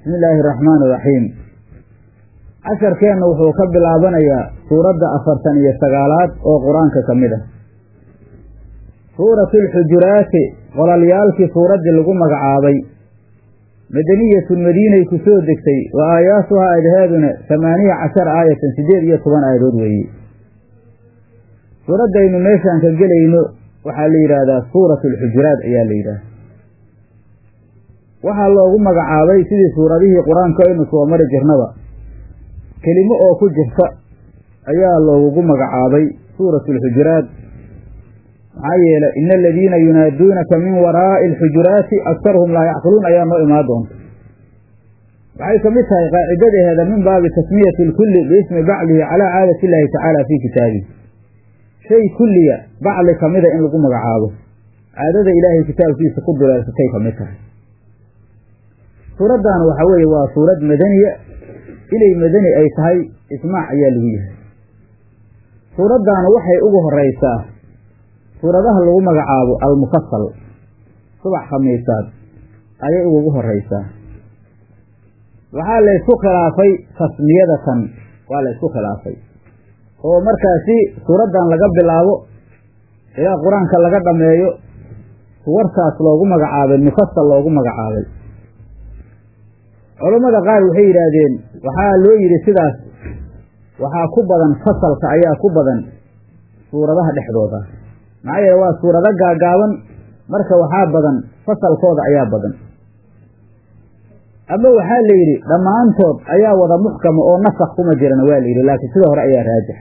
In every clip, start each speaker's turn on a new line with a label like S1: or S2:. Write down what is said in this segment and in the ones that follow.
S1: bismi illaahi araxmaani iraxiim casharkeenna wuxuu ka bilaabanayaa suuradda afartan iyo sagaalaad oo qur-aanka ka mid ah suuratu alxujuraati qolalyaalkii suuraddii lagu magacaabay madaniyatun madiinay ku soo degtay wa aayaatuhaa aadaheeduna tamaaniya cashar aayatan siddeed iyo toban aayadood weeye suuraddaynu meeshaan ka gelayno waxaa la yidhaahdaa suuratu alxujuraat ayaa la yidhaahda waxaa loogu magacaabay sidii suuradihii qur-aanka aynu soo mari jirnaba kelimo oo ku jirta ayaa loogugu magacaabay suuratu alxujuraat maxaa yeelay ina aladiina yunaaduunaka min waraa'i alxujuraati aktaruhum laa yacqiluun ayaa noo imaan doonta waxay ka mid tahay qaacidadeheeda min baabi tasmiyati lkulli biismi bacdihi calaa caadati illaahi tacaala fii kitaabihi shay kulliya bacdi kamida in lagu magacaabo caadada ilaahay kitaabkiisa ku duleelsatay ka mid tahay suuraddan waxaa weeye waa suurad madaniya inay madani ay tahay ismaac ayaa lagu yahay suuraddaanu waxay ugu horeysaa suuradaha lagu magacaabo almufasal subax khamiisaad ayay ugu horeysaa waxaa la ysku khilaafay tasmiyadatan waa la ysku khilaafay oo markaasi suuraddan laga bilaabo ilaa qur-aanka laga dhameeyo suwartaas loogu magacaabay mufasal loogu magacaabay culammada qaar waxay yidhaahdeen waxaa loo yidhi sidaas waxaa ku badan fasalka ayaa ku badan suuradaha dhexdooda maxaa yeele waa suurado gaagaaban marka waxaa badan fasalkooda ayaa badan ama waxaa la yidhi dhammaantood ayaa wada muxkama oo nasakh kuma jirana waa la yidhi laakiin sida hore ayaa raajix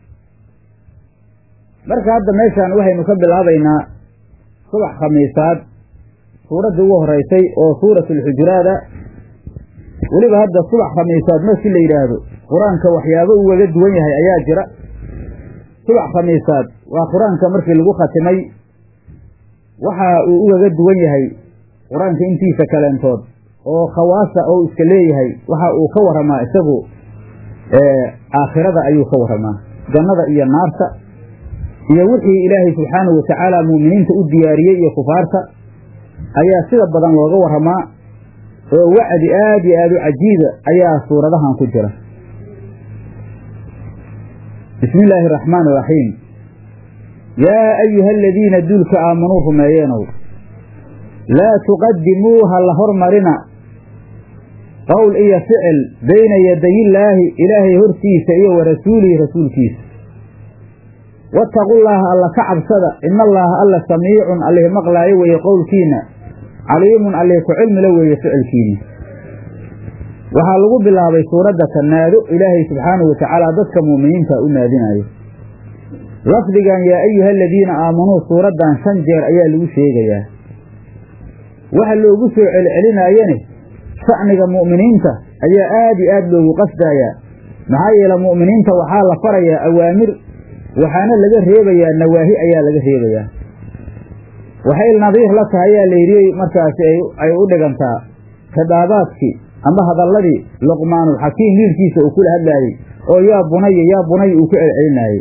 S1: marka hadda meeshaan waxaynu ka bilaabaynaa subax khamiisaad suuraddii ugu horeysay oo suuratu alxujuraada weliba hadda subax khamiisaad markii la yidhaahdo qur-aanka waxyaabo ugaga duwan yahay ayaa jira subax khamiisaad waa qur-aanka markii lagu khatimay waxa uu ugaga duwan yahay qur-aanka intiisa kaleentood oo khawaasa oo iska leeyahay waxa uu ka waramaa isagu aakhirada ayuu ka waramaa jannada iyo naarta iyo wixii ilaahay subxaanahu watacaala mu'miniinta u diyaariyey iyo kufaarta ayaa sida badan looga waramaa oo wacdi aada iyo aada u cajiiba ayaa suuradahan ku jira bismi illaahi araxmaan iraxiim yaa ayuha aladiina duulka aamanuu rumeeyeenow laa tuqadimuu ha la hormarina qowl iyo ficil bayna yadayillaahi ilaahay hortiisa iyo wa rasuulihi rasuulkiisa wattaqullaaha alla ka cabsada ina allaaha alla samiicun allih maqlaayo weeye qowlkiina caliimun allih ku cilmila weeye ficilkiina waxaa lagu bilaabay suuradda ka naado ilaahay subxaanahu watacaala dadka mu'miniinta u naadinayo lafdigan yaa ayuha aladiina aamanuu suuraddan shan jeer ayaa lagu sheegayaa waxa loogu soo celcelinaayane sha'niga mu'miniinta ayaa aad iyo aad loogu qasdayaa maxaa yeele mu'miniinta waxaa la farayaa awaamir waxaana laga reebayaa nawaahi ayaa laga reebayaa waxay nadiir la tahay ayaa layidhi markaasi ay u dhigantaa khidaabaadkii ama hadalladii luqmaanulxakiim wiilkiisa uu kula hadlaayey oo yaa bunaya yaa bunaya uu ku celcelinaayey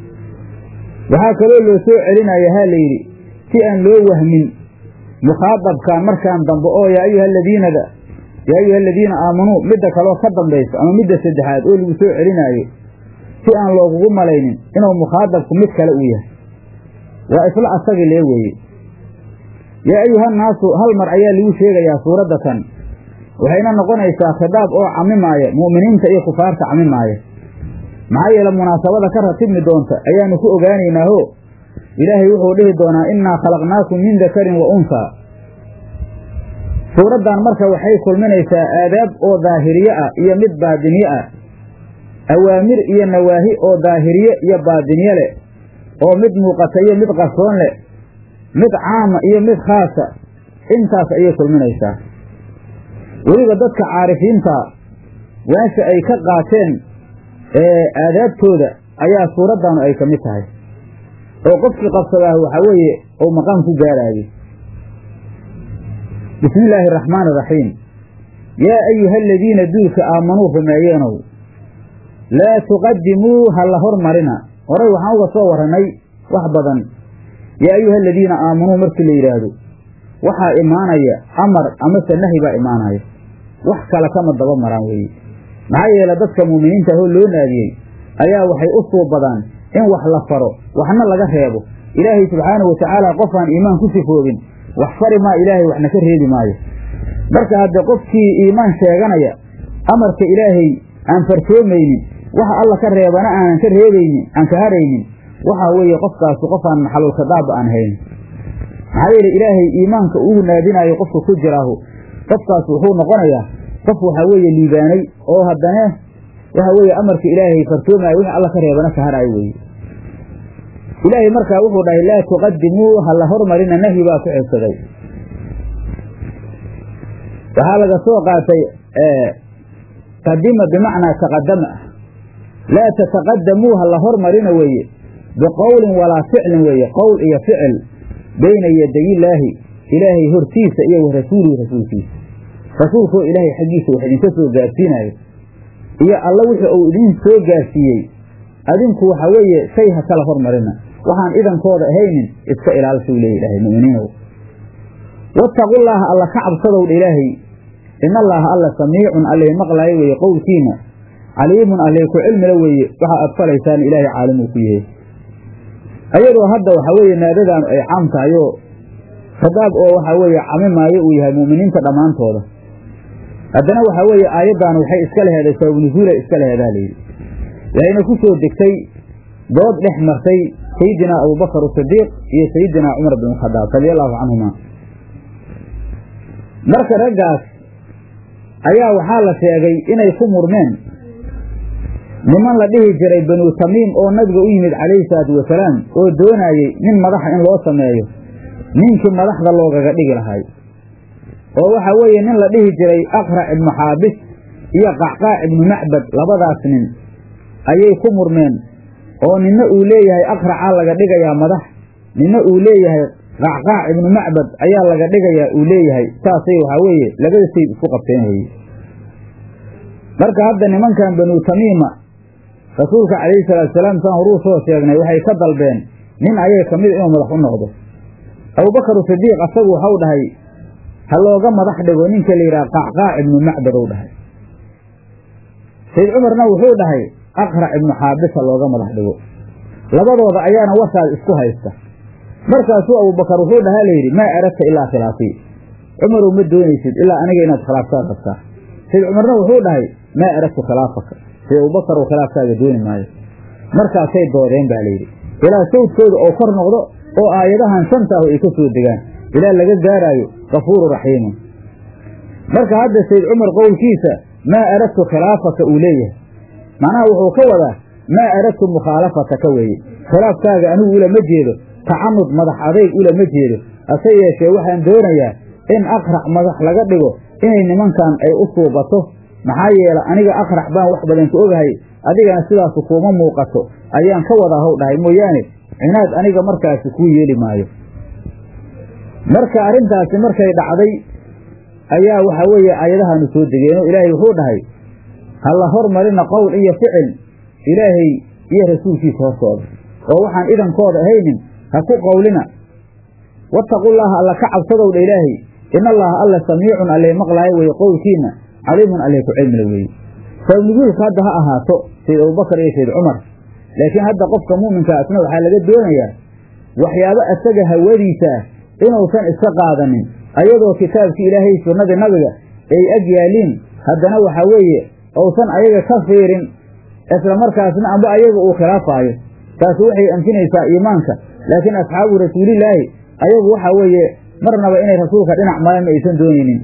S1: waxaa kaloo loo soo celinaya ha layidhi si aan loo wahmin mukhaadabkan markaan dambe oo yaa ayuha aladiinada yaa ayuha aladiina aamanuu midda kaloo ka dambayso ama midda saddexaad oo lagu soo celinaayo si aan loogugu malaynin inuu mukhaadabku mid kale uu yahay waa isla asagii lee weeye yaa ayuhannaasu hal mar ayaa lagu sheegayaa suuradda tan waxayna noqonaysaa khidaab oo camimaaya mu'miniinta iyo kufaarta camimaaya maxaa yeele munaasabada ka ratibmi doonta ayaanu ku ogaanaynaaho ilaahay wuxuu dhihi doonaa innaa khalaqnaakum min dakarin wa unsaa suuraddan marka waxay kulminaysaa aadaab oo daahiriye ah iyo mid baadiniye ah awaamir iyo nawaahi oo daahiriye iyo baadiniye leh oo mid muuqata iyo mid qarsoon leh mid caama iyo mid khaasa intaas ayay kulminaysaa weliba dadka caarifiinta meesha ay ka qaateen aadaabtooda ayaa suuraddanu ay ka mid tahay oo qofkii qabsadaah waxaa weeye uu maqaam ku gaaraayo bismi illaahi araxmaani iraxiim yaa ayuha aladiina duulka aamanuu rumeeyeenow laa tuqadimuu ha la hormarina horay waxaan uga soo warranay wax badan yaa ayuha aladiina aamanuu markii la yidhaahdo waxaa imaanaya amar amase nahi baa imaanaya wax kale kama daba maraan weeye maxaa yeele dadka muuminiinta ahoo loo naadiyey ayaa waxay u suubadaan in wax la faro waxna laga reebo ilaahay subxaanahu watacaala qof aan iimaan ku sifoobin wax fari maa ilaahay waxna ka reebi maayo marka hadde qofkii iimaan sheeganaya amarka ilaahay aan farsoomaynin waxa alla ka reebana aanan ka reebaynin aan ka haraynin waxaa weeye qofkaasu qof aan maxalulkadaaba aan hayn maxaa yeele ilaahay iimaanka ugu naadinaayo qofka ku jiraahu qofkaas wuxuu noqonayaa qof waxaa weeye liibaanay oo haddana waxa weeye amarka ilaahay farsoomaayo wixii alla ka reebana ka haraayo weeye ilaahay markaa wuxuu dhahay laa tuqadimuu ha la hormarina nahyi baa ku xigsaday waxaa laga soo qaatay qadima bimacnaa taqadama ah laa tataqadamuu ha la hormarina weeye biqowlin walaa ficlin weeye qowl iyo ficil bayna yadayillaahi ilaahay hortiisa iyo wa rasuulihi rasuulkiisa rasuulkoo ilaahay xaggiisa wax idinka soo gaarsiinayo iyo alla wixii uu idin soo gaarsiiyey adinku waxa weeye shay ha kala hormarina waxaan idankooda ahaynin iska ilaalsuu leeya ilaahay mu'miniinow wattaqullaaha alla ka cabsadowdha ilaahay ina allaaha alla samiicun allih maqlaayo weeye qowlkiina caliimun allih ku cilmila weeye waxa aad falaysaan ilaahay caalim uu ku yahay ayadoo hadda waxaa weeye naadadaan ay caam tahayoo khadaab oo waxaa weeye camimaayo uu yahay mu'miniinta dhammaantooda haddana waxaa weeye aayaddan waxay iska leheeday sababunusuulay iska leheedaa layidhi waxayna ku soo degtay dood dhex martay sayidinaa abubakar asidiiq iyo sayidinaa cumar bin khadaab radia allahu canhuma marka raggaas ayaa waxaa la sheegay inay ku murmeen niman la dhihi jiray banuu tamiim oo nabiga u yimid calayhi salaatu wasalaam oo doonayey nin madaxa in loo sameeyo ninkii madaxda loogaga dhigi lahay oo waxa weeye nin la dhihi jiray aqrac ibnu xaabis iyo qacqaac ibnu macbad labadaas nin ayay ku murmeen oo ninna uu leeyahay aqracaa laga dhigayaa madax ninna uu leeyahay qacqaac ibnu macbad ayaa laga dhigayaa uu leeyahay saasay waxaa weeye labada sayd isku qabteen weye marka hadda nimankan banuu tamiima rasuulka calayhi salaatu salaam saan horuu soo sheegnay waxay ka dalbeen nin ayay ka mid inuu madax u noqdo abubakar sidiiq asagu waxau dhahay ha looga madax dhigo ninka la yidhaha qacqaac ibnu macbad ou dhahay sayd cumarna wuxuu dhahay aqrac ibnu xaabis ha looga madax dhigo labadooda ayaana wasaad isku haysta markaasuu abubakar wuxuu dhahaa layidhi maa aradta ilaa khilaafii cumarow ma doonaysid ilaa aniga inaad khilaaftaad rabtaa sayd cumarna wuxuu dhahay maa aradtu khilaafaka sayd abubakar oo khilaafkaaga dooni maayo markaasay doodeen baa layidhi ilaa sawdkooda oo kor noqdo oo aayadahan shantaahu ay ka soo degaan ilaa laga gaaraayo kafuuru raxiimun marka hadda sayd cumar qowlkiisa maa aradtu khilaafaka uu leeyahay macnaha wuxuu ka wadaa maa aradtu mukhaalafataka weeye khilaafkaaga anigu ulama jeedo tacanud madax adayg ulama jeedo hase yeeshee waxaan doonayaa in aqrac madax laga dhigo inay nimankan ay u suubato maxaa yeele aniga aqrac baan wax badan ka ogahay adigana sidaasu kuuma muuqato ayaan ka wadaa how dhahay mooyaane cinaad aniga markaasi kuu yeeli maayo marka arrintaasi markay dhacday ayaa waxaa weeye aayadahaanu soo degeenoo ilaahay wuxuu dhahay ha la hormarina qowl iyo ficil ilaahay iyo rasuulkiisa hortooda oo waxaan idankooda ahaynin ha ku qowlina wattaqullaaha alla ka cabsadowdha ilaahay ina allaha alla samiicun allee maqlaayo weeye qowlkiina caliimun allee ku cilmila weeye sababnuguulka hadda ha ahaato sayd abubakar iyo sayd cumar laakiin hadda qofka mu'minkaa isna waxaa laga doonayaa waxyaabo asaga hawadiisa ah inuusan iska qaadanin ayadoo kitaabkii ilaahay sunnadii nabiga ay ag yaaliin haddana waxaa weeye uusan ayaga ka fiirin isla markaasna amba ayaga uu khilaafaayo taasi waxay anfinaysaa iimaanka laakiin asxaabu rasuulillaahi ayagu waxaa weeye marnaba inay rasuulka dhinac maran ma aysan doonaynin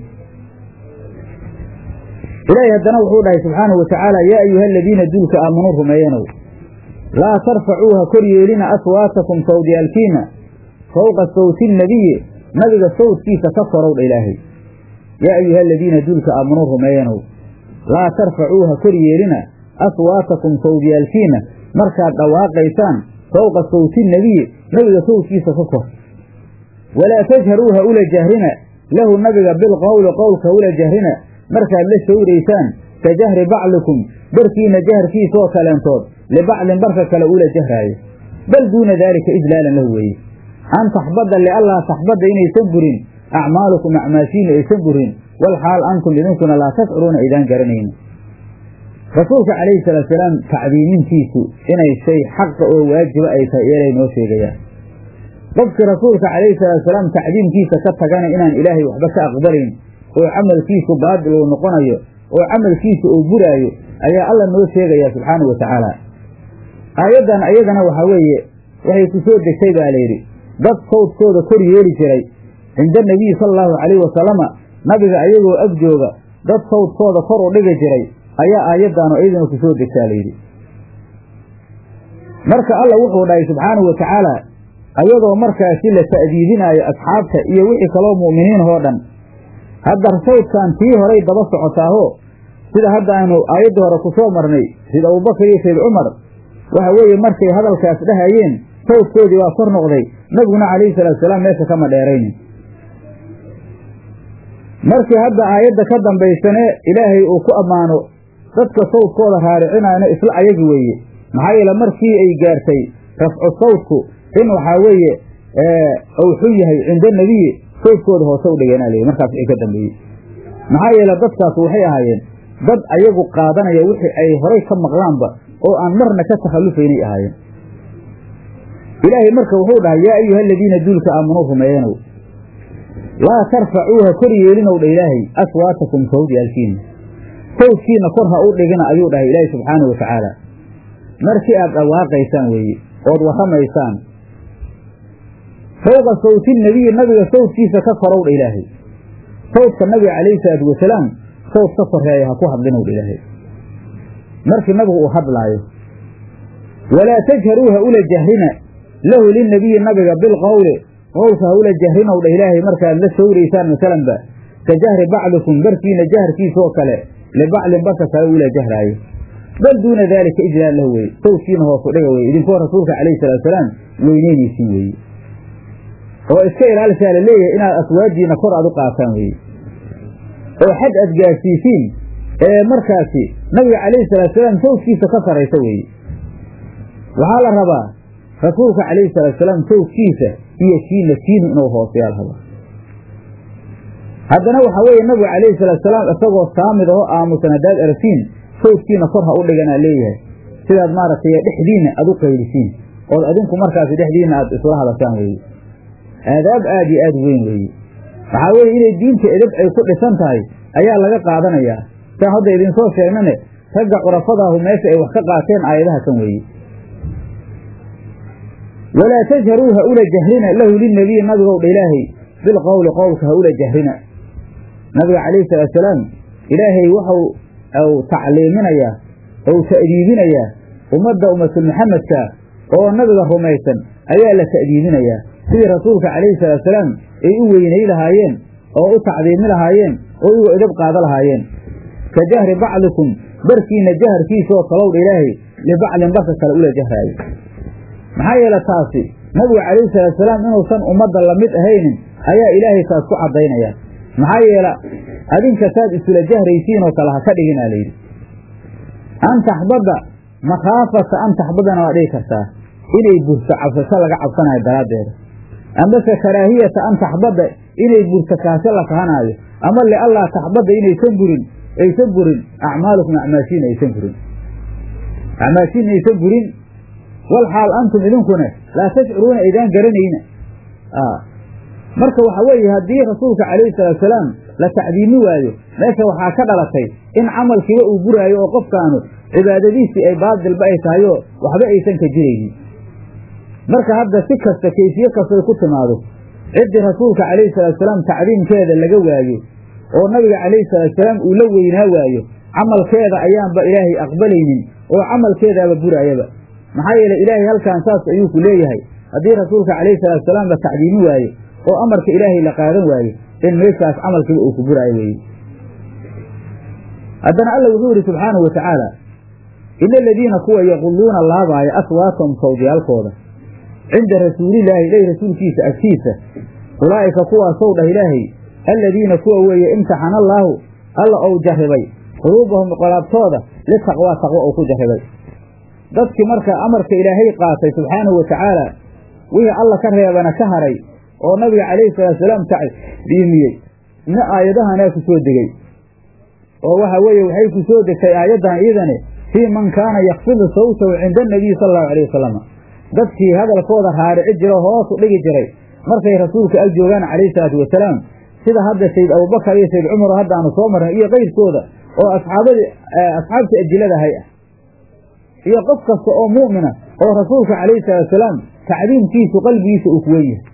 S1: ilaahay haddana wuxuu dhahay subxaanahu watacaala yaa ayuha aladiina duulka aamanuu rumeeyanow laa tarfacuuha kor yeelina aswaatakum sawdyaalkiina fowqa sawti nabiyi nabiga sawdkiisa ka korowdha ilaahay yaa ayuha aladiina duulka aamanuu rumeeyanow laa tarfacuuha kor yeelina aswaatakum sawdyaalkiina markaad dhawaaqaysaan fowqa sawti nabiyi nabiga sawdkiisa ka kor walaa tajharuuha ula jahrina lahu nabiga bilqowli qowlka ula jahrina markaad la shawraysaan ka jahri baclikum barkiina jaharkiisaoo kaleentood libaclin barka kale ula jahraayo bal duuna daalika ijlaalan lahu weeye an taxbada liallaa taxbada inaysan burin acmaalukum acmaashiina aysan burin wal xaal antum idinkuna laa tashcuruuna aydaan garanayni rasuulka calayhi salaatusalaam tacdiimintiisu inay shay xaqa oo waajiba ay tahay eelay noo sheegayaan qofkii rasuulka calayhi salaatusalaam tacdiimkiisa ka tagana inaan ilaahay waxba ka aqbalayn oo camalkiisu baadil uu noqonayo oo camalkiisa uu buraayo ayaa alla noo sheegaya subxaanahu wa tacaala aayaddan ayadana waxaa weeye waxay ku soo degtay baa layidhi dad sawdkooda kor yeeli jiray cinda nebiyi sala allahu calayhi wasalama nabiga ayagoo ag jooga dad sawdkooda kor u dhigi jiray ayaa aayaddaanu iyaduna ku soo degtaa layidhi marka alla wuxuu dhahay subxaanahu wa tacaala ayadoo markaasi la ta'diibinaayo asxaabta iyo wixii kaloo mu'miniinahoo dhan hadda sawdkan tii horay daba socotaaho sida hadda aynu aayaddii hore ku soo marnay sida abubakar iyo sayd cumar waxa weeye markay hadalkaas dhahayeen sawdkoodii waa kor noqday nabiguna calayhi salaatusalaam meesha kama dheeraynin markii hadda aayadda ka dambaysane ilaahay uu ku ammaano dadka sawdkooda raaricinayno isla ayagi weeye maxaa yeele markii ay gaartay rafcu sawdku in waxaa weeye uu xun yahay cinda nebiyi sawdkooda hoose u dhigeenaa leeyi markaas wixii ka dambeeyey maxaa yeele dadkaas waxay ahaayeen dad ayagu qaadanaya wixii ay horay ka maqlaanba oo aan marna ka takhallufaynay ahaayeen ilaahay marka wuxuu dhahay yaa ayuha aladiina duulka aamanuu rumeeyanow laa tarfacuuha kor yeelinow dha ilaahay aswaatakum sawdyaalkiina sawdkiina kor ha u dhigina ayuu dhahay ilaahay subxaanahu wa tacaala markii aad dhawaaqaysaan weeye ood warramaysaan fowqa sawti nebiyi nabiga sawdkiisa ka korow dha ilaahay sawdka nabiga calayhi salaatu wasalaam sawd ka koreeya ha ku hadlinow dha ilaahay markii nabigu uu hadlaayo walaa tajharuu ha ula jahrina lahu linabiyi nabiga bilqowli qowlka ha ula jahrinow dha ilaahay markaad la sawraysaan masalanba ka jahri bacdikum barkiina jaharkiisaoo kale libaclin barka kale ula jahraayo bal duuna daalika ijlaal lahu weye sawdkiina hoosu dhiga weye idinkoo rasuulka calayhi salaatusalaam weyneynaysiin weeye oo iska ilaalisaa la leeyahay inaad aswaadiina kor aad u qaataan weeye oo xad aad gaarsiisiin ee markaasi nabiga calayhi salaatusalaam sawdkiisa ka saraysa weeye waxaa la rabaa rasuulka calayhi salaatusalaam sawdkiisa iyo kiina kiinu inuu hooseyaa la rabaa haddana waxaa weeye nabigu calayhi salaatusalaam isagoo saamid aho aamusan haddaad aragtiin sawdkiina kor ha u dhiganaa leeyahay sidaad maaragtay dhexdiinna aad u qaylisiin ood adinku markaasi dhexdiinna aad isula hadashaan weeye aadaab aad iyo aad weyn weeye waxaa weeye inay diinta edab ay ku dhisan tahay ayaa laga qaadanayaa saan hadda idinsoo sheegnane ragga curafadaahu meesha ay wax ka qaateen aayadaha kan weeye walaa tajharuu ha ula jahrina lahu linabiyi nabigow dha ilaahay bilqowli qowlka ha ula jahrina nabiga calayhi salaatusalaam ilaahay waxau u tacliiminayaa ou ta'diibinayaa ummadda ummatul maxamedka oo nabiga rumaysan ayaa la ta'diibinayaa sidii rasuulka calayhi salaatusalaam ay u weynay lahaayeen oo u tacdiimi lahaayeen oo uga edab qaada lahaayeen ka jahri bacdikum barkiina jaharkiisaoo kalowdha ilaahay libaclin barka kale ula jahraayo maxaa yeele taasi nabigu calayhi salaatusalaam inuusan ummadda lamid ahaynin ayaa ilaahay taas ku caddaynaya maxaa yeele adinka saad isula jahraysiinoo kale ha ka dhiginaa layidhi an taxbadda makhaafata an taxbadana waa dhigi kartaa inay burto cabsasho laga cabsanayo daraaddeeda amase karaahiyata an taxbadda inay burto kaasho la kahanaayo ama liallaa taxbadda inaysan burin aysan burin acmaalukum acmaashiina aysan burin acmaashiina aysan burin wal xaal antum idinkuna laa tashcuruuna aydaan garanayna marka waxa weeye haddii rasuulka calayhi salaatusalaam la tacdiimi waayo meesha waxaa ka dhalatay in camalkiiba uu buraayo oo qofkaanu cibaadadiisii ay baadilba ay tahayoo waxba aysan ka jiraynin marka hadda si kasta kayfiye kastoy ku timaado ciddii rasuulka calayhi salaatusalaam tacdiimkeeda laga waayo oo nabiga calayhi salaatusalaam uu la weynaa waayo camalkeeda ayaanba ilaahay aqbalaynin oo camalkeedaaba buraayaba maxaa yeele ilaahay halkan saas ayuu ku leeyahay haddii rasuulka calayhi salaatusalaam la tacdiimi waayo oo amarka ilaahay la qaadan waayo in meeshaas camalkiiba uu ku buraayo weeye haddana alla wuxuu yidhi subxaanahu wa tacaala ina aladiina kuwa yaqulluuna laabaaya aswaatahum sawdyaalkooda cinda rasuulillaahi ilaahi rasuulkiisa agtiisa ulaa'ika kuwaasow dhah ilaahay alladiina kuwa weeye imtaxana allaahu alla ou jarribay quluubahum qolaabtooda litaqwaa taqwo ou ku jarribay dadkii marka amarka ilaahay qaatay subxaanahu wa tacaala wixii alla ka reebana ka haray oo nabiga calayhi salaatusalaam tacdiimiyey na aayadahanaa ku soo degey oo waxa weeye waxay ku soo degtay aayaddan iidane fii man kaana yakfidu sawtahu cinda anabiyi sala allahu alayh wasalam dadkii hadalkooda raarici jira hoos u dhigi jiray markay rasuulka ag joogaan calayhi salaatu wasalaam sida hadda sayd abubakar iyo sayd cumar haddaanu soo marnay iyo keyrkooda oo asxaabadii asxaabtii ajiladahay ah iyo qof kasta oo mu'mina oo rasuulka calayhi salaatu wasalaam tacdiimkiisu qalbigiisa uu kuwen yahay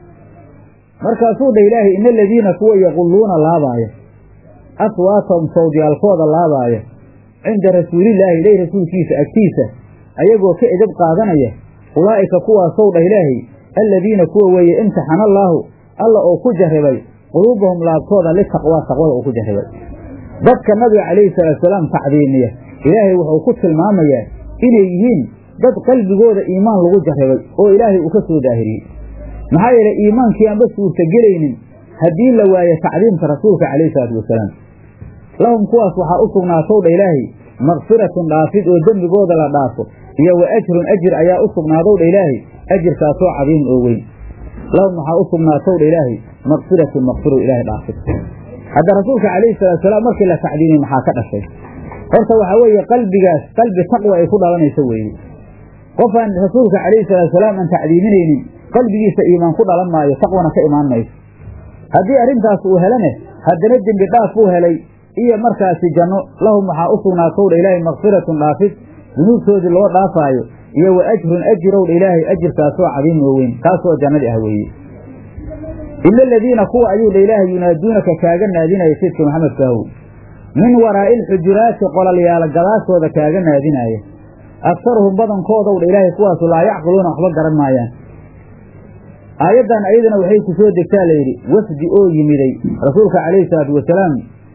S1: markaasuu dha ilaahay ina aladiina kuwa yaqulluuna laabaaya aswaatahum sawdyaalkooda laabaaya cinda rasuulillaahi ilay rasuulkiisa agtiisa ayagoo ka edab qaadanaya ulaa'ika kuwaasow dhah ilaahay alladiina kuwa weeye imtixana allaahu alla oo ku jarribay quluubahum laabtooda litaqwaa taqwada uu ku jarribay dadka nabiga calayhi salaatusalaam tacdiimiya ilaahay wuxuu ku tilmaamayaa inay yihiin dad qalbigooda iimaan lagu jarribay oo ilaahay uu ka soo daahiriyey maxaa yeelay iimaankii aanba suurtagelaynin haddii la waayo tacdiimka rasuulka calayhi salaatu wasalaam lahum kuwaas waxaa u sugnaatow dha ilaahay makfiratun dhaafid oo dembigooda la dhaafo iyo wa ajrun ajir ayaa u sugnaadow dha ilaahay ajirkaasoo cadiimun oo weyn lahum waxaa u sugnaatow dha ilaahay makfiratun makfiru ilaahay dhaafid hadda rasuulka calayhi salaatusalaam markii la tacdiimiyey maxaa ka dhashay horta waxaa weeye qalbigaas qalbi taqwa ay ku dhalanayso weeye qofaan rasuulka calayhi salaatusalaam aan tacdiiminaynin qalbigiisa iimaan ku dhalan maayo taqwana ka imaan mayso haddii arrintaas uu helane haddana dembi dhaaf uu helay iyo markaasi janno lahum waxaa u sugnaatowdha ilaahay makfiratun dhaafid dunuubtoodii loo dhaafaayo iyo wa ajrun ajirowdha ilaahay ajirkaasoo cadiim oo weyn kaasoo jannadii ah weeye ila aladiina kuwa ayuu dha ilaahay yunaaduunaka kaaga naadinaya sayidka maxamed kaahow min waraa'i alxujuraati qolalyaala gadaashooda kaaga naadinaya aktaruhum badankoodow dha ilaahay kuwaasu laa yacqiluuna waxba garan maayaan aayaddan ayadana waxay ku soo degtaa layidhi wafdi oo yimiday rasuulka calayhi salaatu wasalaam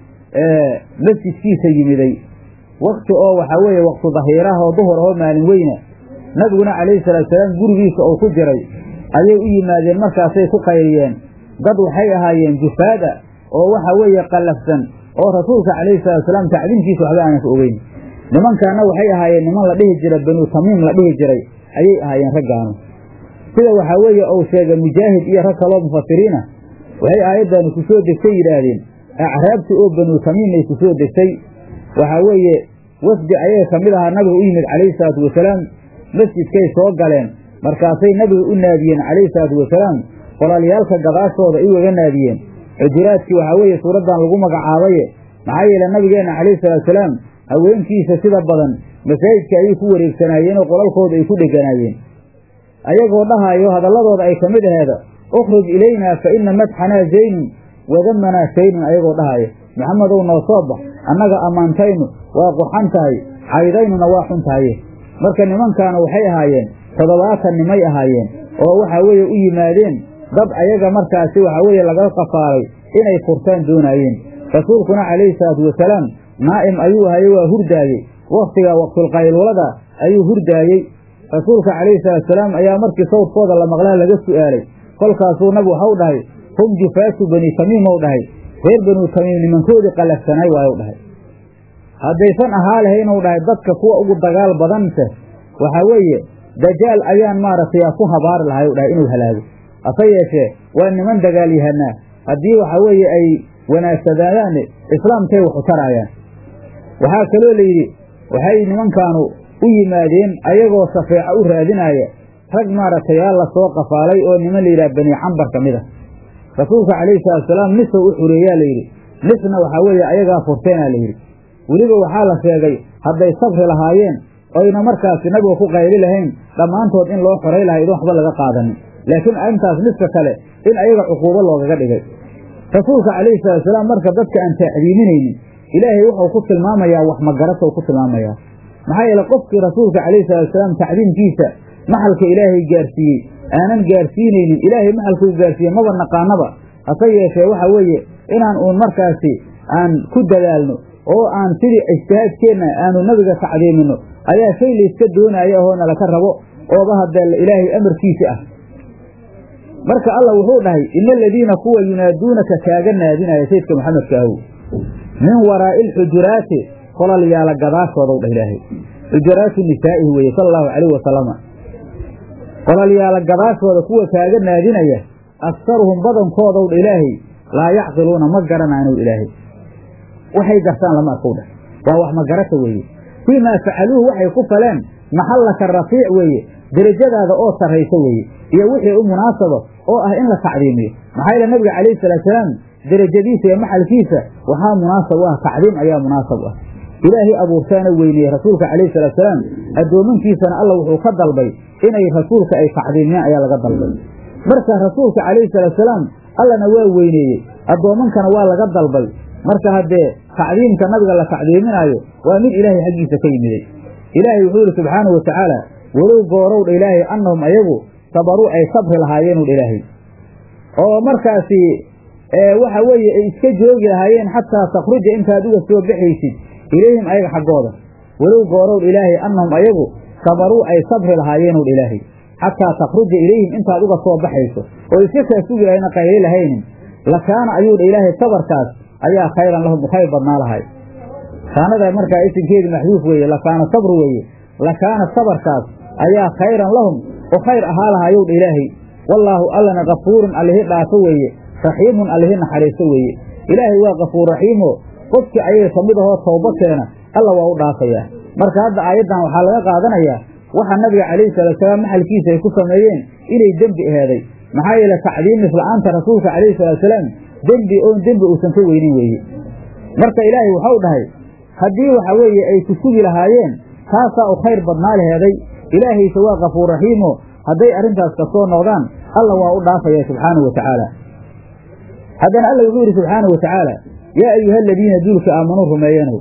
S1: masjidkiisa yimiday wakti oo waxaa weeye waktu dahiiraha oo duhur ahoo maalin weyna nabiguna calayhi salaatusalaam gurigiisa oo ku jiray ayay u yimaadeen markaasay ku qayriyeen dad waxay ahaayeen jufaada oo waxa weeye qallafsan oo rasuulka calayhi salaatusalaam tacdiimkiisa waxba aanan ka ogeyn nimankaana waxay ahaayeen niman la dhihi jira banuu tamiim la dhihi jiray ayay ahaayeen raggaanu sida waxaa weeye uu sheegay mujaahid iyo rag kaloo mufasiriina waxay aayaddaani ku soo degtay yidhaahdeen acraabti oo banuu tamiimay ku soo degtay waxaa weeye wafdi ayaga ka mid ahaa nabiga u yimid calayhi salaatu wasalaam masjidkay soo galeen markaasay nabiga u naadiyeen calayhi salaatu wasalaam qolalyaalka gadaashooda ay ugaga naadiyeen xujuraadkii waxaa weeye suuraddan lagu magacaabaye maxaa yeele nabigeenna calayhi salaatusalaam haweenkiisa sida badan masaajidka ayay ku wareegsanaayeen oo qolalkooda ay ku dheganaayeen ayagoo dhahaayo hadalladooda ay ka mid aheeda ukhruj ilaynaa fa inna madxanaa zaynun wadamanaa shaynun ayagoo dhahaayo maxamedow noo soo bax annaga ammaantaynu waa qurxan tahay caydaynuna waa xun tahaye marka nimankaana waxay ahaayeen toddobaatan nimay ahaayeen oo waxaa weeye u yimaadeen dad ayaga markaasi waxaa weeye laga qafaalay inay furtaan doonaayeen rasuulkuna calayhi salaatu wasalaam naa'im ayuu ahaye waa hurdaayey wakhtiga waqtulqaylulada ayuu hurdaayey rasuulka calayhi salaatusalaam ayaa markii sawdkooda la maqlaa laga su'aalay kolkaasuu nabigu waxau dhahay hum jufaatu bani tamiimow dhahay reer banuu tamiim nimankoodii qallafsanay waayou dhahay haddaysan ahaa lahaynuu dhahay dadka kuwa ugu dagaal badanse waxaa weeye dajaal ayaan maaragtay ku habaari lahay u dhahay inuu halaago hase yeeshee waa niman dagaalyahanaa haddii waxaa weeye ay wanaagsadaadaanne islaamkay waxu taraayaan waxaa kaloo layidhi waxay nimankaanu u yimaadeen ayagoo safeeco u raadinaaya rag maaragtay aa la soo qafaalay oo niman layidhaha bani cambar ka mid a rasuulka calayhi salaatusalaam nisow u xureeyaa layidhi nisna waxaa weeye ayagaa furteenaa layidhi weliba waxaa la sheegay hadday sabri lahaayeen oyna markaasi nabiga ku qayli lahayn dhammaantood in loo xoray lahay idin waxba laga qaadanin laakiin arrintaas niska kale in ayaga cuquubo loogaga dhigay rasuulka calayhi salaatusalaam marka dadka aan tacdiiminaynin ilaahay wuxuu ku tilmaamayaa wax magarata ku tilmaamayaa maxaa yeele qofkii rasuulka calayhi salaatusalaam tacdiimkiisa maxalka ilaahay gaarsiiyey aanan gaarsiinaynin ilaahay maxalkuu gaarsiiye maba naqaanaba hase yeeshee waxa weeye inaan uun markaasi aan ku dadaalno oo aan sidii ijtihaadkeenna aanu nabiga tacdiimino ayaa shay layska doonaya ahoo nalaka rabo ooba haddee ilaahay amarkiisi ah marka allah wuxuu dhahay ina aladiina kuwa yunaaduunaka kaaga naadinaya sayidka maxamedka ahow min waraa'i alxujuraati qolalyaala gadaashoodaw dhah ilaahay xujuraatu nisaa'ihi weeye sala allahu calayh wasalama qolalyaala gadaashooda kuwa kaaga naadinaya aktaruhum badankoodaw dha ilaahay laa yacqiluuna ma garanaanu ilaahay waxay gartaan lama arkow dheh waa wax magarata weeye fii maa facaluuhu waxay ku faleen maxallaka rafiic weeye derajadaada oo sarraysa weeye iyo wixii u munaasaba oo ah in la tacdiimiyo maxaa yeele nabiga calayhi salaatusalaam derajadiisa iyo maxalkiisa waxaa munaasab u ah tacdiim ayaa munaasab u ah ilaahay abuurtaana weyneeye rasuulka calayhi salaatusalaam addoomankiisana alla wuxuu ka dalbay inay rasuulka ay tacdiimiyaan ayaa laga dalbay marka rasuulka calayhi salaatusalaam allana waa weyneeyey addoomankana waa laga dalbay marka haddee tacdiimka nabiga la tacdiiminaayo waa mid ilaahay xaggiisa ka yimiday ilaahay wuxuu yidhi subxaanahu watacaala walow goorowdha ilaahay annahum ayagu sabaruu ay sabri lahaayeenudha ilaahay oo markaasi waxa weeye ay iska joogi lahaayeen xataa takhruja intaad uga soo baxaysid ilayhim ayaga xaggooda walow goorowdha ilaahay annahum ayagu sabaruu ay sabri lahaayeenudha ilaahay xataa takhruja ilayhim intaad uga soo baxayso oo iska kaa sugi lahayna qayli lahaynin lakaana ayuudha ilaahay sabarkaas ayaa khayran lahum u khayr badnaa lahay kaanada markaa isimkeedu maxduuf weeye lakaana sabru weeye lakaana sabarkaas ayaa khayran lahum oo khayr ahaa lahaayowdha ilaahay wallaahu allana kafuurun allihi dhaafo weeye raxiimun allihi naxariiso weeye ilaahay waa kafuur raxiimo qofkii ayaga ka mid ahoo towbakeena alla waa u dhaafayaa marka hadda aayaddan waxaa laga qaadanayaa waxa nabiga calayhi salaatusalaam maxalkiisa ay ku sameeyeen inay dembi aheeday maxaa yeele tacdiim misla'aanta rasuulka calayhi salaatusalaam dembi oon dembi uusan ka weynin weeye marka ilaahay waxau dhahay haddii waxa weeye ay ku sugi lahaayeen taasaa u khayr badnaa laheeday ilaahayse waa kafuur raxiimo hadday arrintaas ka soo noqdaan alla waa u dhaafaya subxaanahu wa tacaala haddana alla wuxuu yidhi subxaanahu wa tacaala yaa ayuha aladiina duulka aamanuu rumeeyanow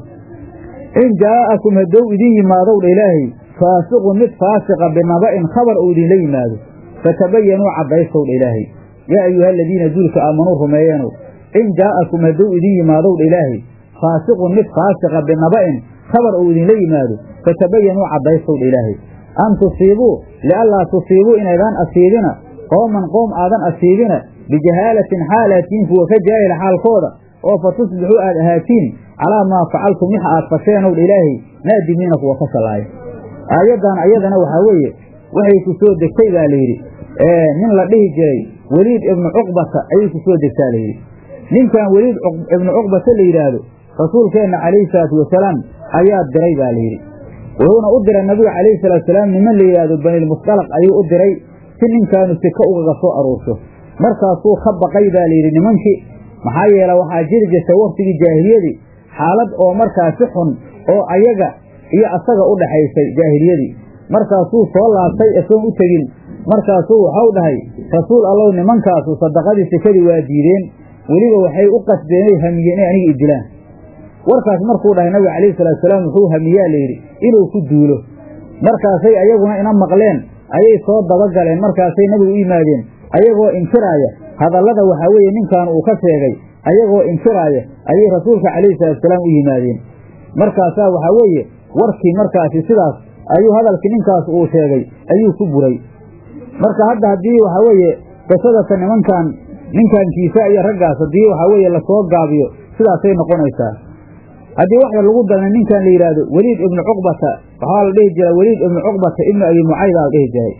S1: in jaa'akum haddow idin yimaadowdha ilaahay faasiqun mid faasiqa binaba'in khabar uu idinla yimaado fatabayanuu caddaystowdha ilaahay yaa ayuha aladiina duulka aamanuu rumeeyanow in jaa'akum hadduu idin yimaadowdha ilaahay faasiqun mid faasiqa binaba'in khabar uu idinla yimaado fatabayanuu caddaystowdha ilaahay an tusiibuu lianlaa tusiibuu inaydaan asiibina qooman qoom aadan asiibina bijahaalatin xaalatiin kuwa ka jaahila xaalkooda oo fa tusbixuu aad ahaatiin calaa maa facaltum wixa aad fasheenowdha ilaahay naadimiina kuwa ka shallaaya aayaddan ayadana waxaa weeye waxay ku soo degtay baa layidhi nin la dhihi jiray weliid ibnu cuqbata ayay ku soo degtaa layidhi ninkan weliid ibnu cuqbata la yidhaahdo rasuulkeenna calayhi salaatu wasalaam ayaa diray baa layidhi wuxuuna u diray nabiga calayhi salaatusalaam niman la yidhaahdo banilmustalaq ayuu u diray si ninkaanu sika ugaga soo aruurso markaasuu ka baqay baa layidhi nimankii maxaa yeele waxaa jiri jirta waktigii jaahiliyadii xaalad oo markaasi xun oo ayaga iyo asaga u dhaxaysay jaahiliyadii markaasuu soo laabtay isagoon u tegin markaasuu waxau dhahay rasuul allow nimankaasu sadaqadii sikadii waa diideen weliba waxay u qasdeenay hamiyeen inay aniga idilaan warkaas markuu dhahay nabiga calayhi salaatusalaam wuxuu hamiyaa layidhi inuu ku duulo markaasay ayaguna ina maqleen ayay soo dabagaleen markaasay nabigu u yimaadeen ayagoo inkiraaya hadallada waxaa weeye ninkan uu ka sheegay ayagoo inkiraaya ayay rasuulka calayhi salaatusalaam u yimaadeen markaasaa waxaa weeye warkii markaasi sidaas ayuu hadalkii ninkaas uu sheegay ayuu ku buray marka hadda haddii waxaa weeye qisadata nimankan ninkan kiisa iyo raggaas haddii waxaa weeye lasoo gaabiyo sidaasay noqonaysaa haddii waxda lagu dalna ninkan la yidhaahdo weliid ibnu cuqbata waxaa la dhihi jira weliid ibnu cuqbata ibnu abi mucaydaa la dhihi jiray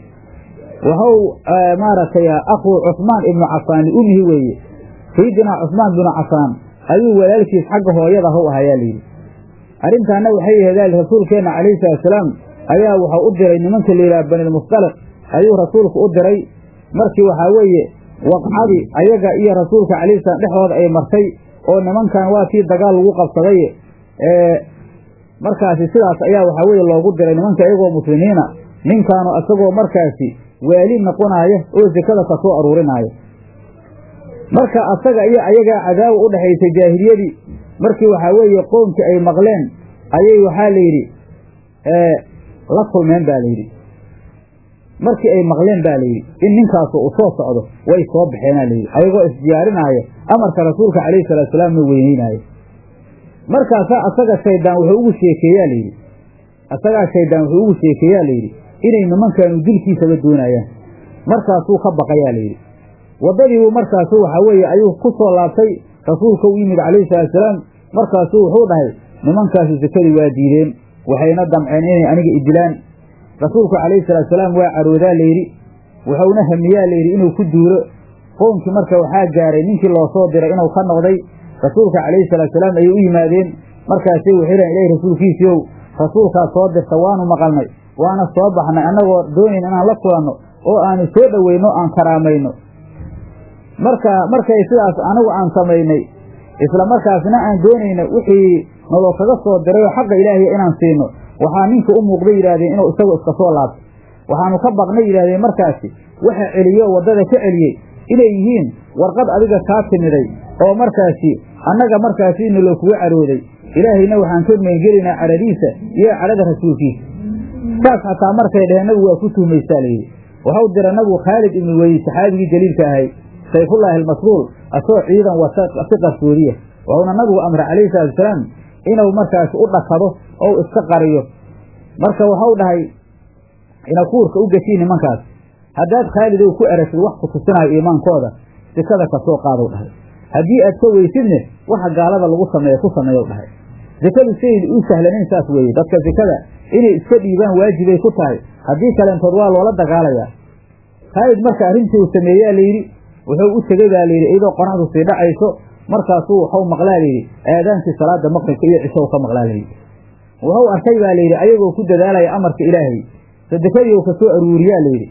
S1: waxau maaragtay akhuu cusmaan ibnu cafaan liumihi weeye sayidinaa cusmaan binu cafaan ayuu walaalkiis xagga hooyada how ahayaa layidhi arrintaana waxay aheedaal rasuulkeenna calayhi salaatusalaam ayaa waxau u diray nimanka la yidhaha banilmustalaq ayuu rasuulku u diray markii waxaa weeye waqcadii ayaga iyo rasuulka calayhi salaam dhexdooda ay martay oo nimankan waa kii dagaal lagu qabsaday markaasi sidaas ayaa waxaa weeye loogu diray nimanka iyagoo muslimiina ninkaanu isagoo markaasi waali noqonaaya oo sekada ka soo aruurinaayo marka asaga iyo ayagaa cadaawa u dhexaysay jaahiliyadii markii waxaa weeye qoomkii ay maqleen ayay waxaa la yidhi la kulmeen baa layidhi markii ay maqleen baa layidhi in ninkaasu uu soo socdo way soo baxeenaa layidhi ayagoo isdiyaarinaayo amarka rasuulka calayhi salaatusalaamna weyneynaayo markaasaa asaga shayddaan wuxuu ugu sheekeeyaa layidhi asagaa shayddaan wuxuu ugu sheekeeyaa layidhi inay nimankaanu dilkiisaba doonayaan markaasuu ka baqayaa layidhi waddadiibuu markaasu waxaa weeye ayuu ku soo laabtay rasuulka u yimid calayhi salaatusalaam markaasuu wuxuu dhahay nimankaasu sekadii waa diideen waxayna damceen inay aniga idilaan rasuulku calayhi salaatusalaam waa caroodaa layidhi wuxuuna hamiyaa layidhi inuu ku duulo qoomkii marka waxaa gaaray ninkii loo soo diray inuu ka noqday rasuulka calayhi salaatu salaam ayay u yimaadeen markaasay waxay dhahen ilahi rasuulkiisiiow rasuulkaas soo dirta waanu maqalnay waana soo baxnay annagoo doonayn inaan la kulanno oo aanu soo dhoweyno aan karaamayno marka markay sidaas anigu aan samaynay isla markaasna aan doonayno wixii naloo kaga soo diray oo xaqa ilaahiy inaan siino waxaa ninka u muuqday yidhahdeen inuu isagoo iska soo laabto waxaanu ka baqnay yidhahdeen markaasi waxa celiye oo waddada ka celiyey inay yihiin warqad adiga kaa timiday oo markaasi annaga markaasi naloo kuga carooday ilaahayna waxaan ka meengelaynaa cadhadiisa iyo cadhada rasuulkiisa saas xataa markay dheheen nabigu waa ku tuhmaysaa layidhi waxau dira nabigu khaalid ibnu weliid saxaabigii jaliilka ahay sayfullaahi almasruul asoo ciidan wata si qarsoodiya wuxuuna nabigu amray calayhi salaatu wasalaam inuu markaasi u dhakado ou iska qariyo marka waxau dhahay inakuurka u geshiin nimankaas haddaad khaalidow ku erasid wax ku tusinayo iimaankooda sikada kasoo qaadow dhahay haddii aad ka weysidne waxa gaalada lagu sameeya ku sameeyow dhahay sikadu siday u sahlanayn saas weeye dadka sikada inay iska dhiibaan waajibay ku tahay haddii kaleentood waa loola dagaalayaa khaalid marka arrintii uu sameeyaa layidhi wuxuu u tegey baa layidhi iyadoo qoraxdu sii dhacayso markaasuu waxau maqlaa layidhi aadaankii salaada maqribka iyo cishow ka maqlaa layidhi wuxuu arkay baa layidhi ayagoo ku dadaalaya amarka ilaahay sadekadii uu ka soo aruuriyaa layidhi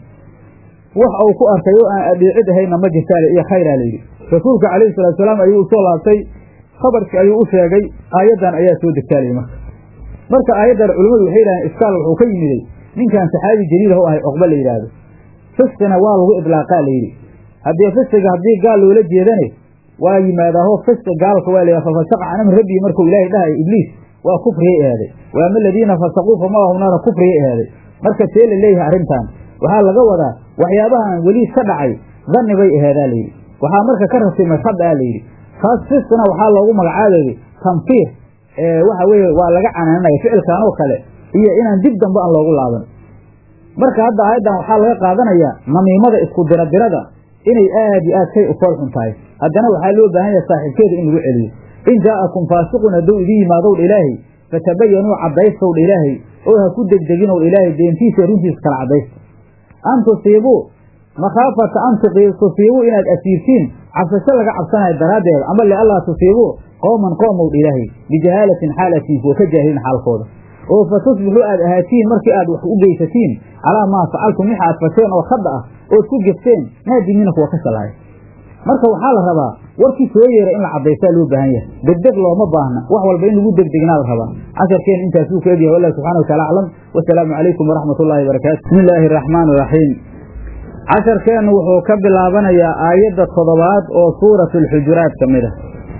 S1: wax uu ku arkay oo aan adhiicid ahayna ma jirtaale iyo khayraa layidhi rasuulka calayhi salatu salaam ayuu usoo laabtay khabarkii ayuu u sheegay aayaddan ayaa soo degtaalayy marka marka aayaddan culimmadu waxay yidhahdeen iskaal wuxuu ka yimiday ninkan saxaabi jaliil u ahay cuqba la yidhaahdo fisqina waa lagu idlaaqaa layidhi haddii fisqiga haddii gaal loola jeedane waa yimaadaaho fisqi gaalka waa la fafasaqa can amri rabbii markuu ilaahay dhahayo ibliis waa kufriyay ahaaday wa ama aladiina fasaquu famahum naara kufriyay ahaaday marka see la leeyahay arrintan waxaa laga wadaa waxyaabahan weli ka dhacay danni bay ahaadaa layidhi waxaa marka ka rasimay khada layidhi taas fisqina waxaa loogu magacaabayay tanfiir waxa weeye waa laga canaananaya ficilkan oo kale iyo inaan dib dambe aan loogu laaban marka hadda aayaddan waxaa laga qaadanayaa namiimada isku diradirada inay aad iyo aad shay u fool xun tahay haddana waxaa loo baahan yahay saaxiibkeeda in lagu celiyo in jaa'akum faasiqun hadduu idin yimaadowdha ilaahay fatabayanuu caddaystowdha ilaahay oo ha ku degdeginowdha ilaahay deentiisa runtiisa kala caddaysta an tusiibuu makhaafata an tusiibuu inaad asiirtiin cabsasho laga cabsanayo daraaddeeda ama liallaa tusiibuu qooman qoomowdha ilaahay bijahaalatin xaal atiin kuwa ka jaahilin xaalkooda oo fa tusbixuu aad ahaatiin markii aad wax u geysatiin calaa maa facaltum wix aad fasheen oo khadda ah ood ku gefteen naadimiina kuwa ka shalaaya marka waxaa la rabaa warkii soo yeera in la caddaystaa loo baahan yahay degdeg looma baahna wax walba in lagu degdegnaa la rabaa casharkeen intaasuu ka egyahay wallah subxana wa taala aclam wasalaamu calaykum waraxmat ullahi barakaatu bismi illaahi araxmaan iraxiim casharkeennu wuxuu ka bilaabanayaa aayadda toddobaad oo suuratu alxujuraat ka mid ah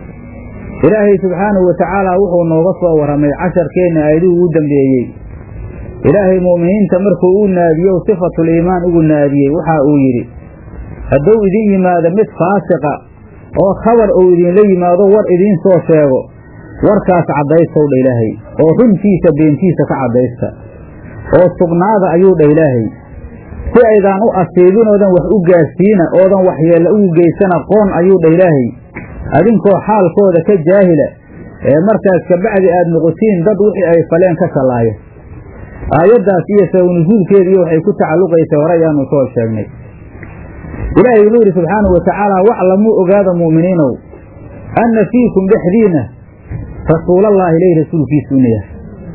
S1: ilaahay subxaanahu wa tacaala wuxuu nooga soo warramay casharkeenna aayaduu ugu dambeeyey ilaahay mu'miniinta markuu u naadiyow sifatul iimaan ugu naadiyey waxa uu yidhi hadduu idin yimaado mid faasiqa oo khabar uu idinla yimaado war idiin soo sheego warkaas caddaystow dha ilaahay oo runtiisa beentiisa ka caddaysta oo sugnaada ayuu dha ilaahay si aydaan u asiibin oodan wax u gaarsiina oodan waxyeella ugu geysan aqoon ayuu dha ilaahay adinkoo xaalkooda ka jaahila ee markaas kabacdi aad noqotiin dad wixii ay faleen ka shallaaya aayaddaas iyo sabanusuulkeeda iyo waxay ku tacalluqaysay hore ayaanu soo sheegnay ilaahay wuxuu yidhi subxaanahu wa tacaala waclamuu ogaada mu'miniinow anna fiikum dhexdiinna rasuulallaahi ilay rasuulkiisu ina yahay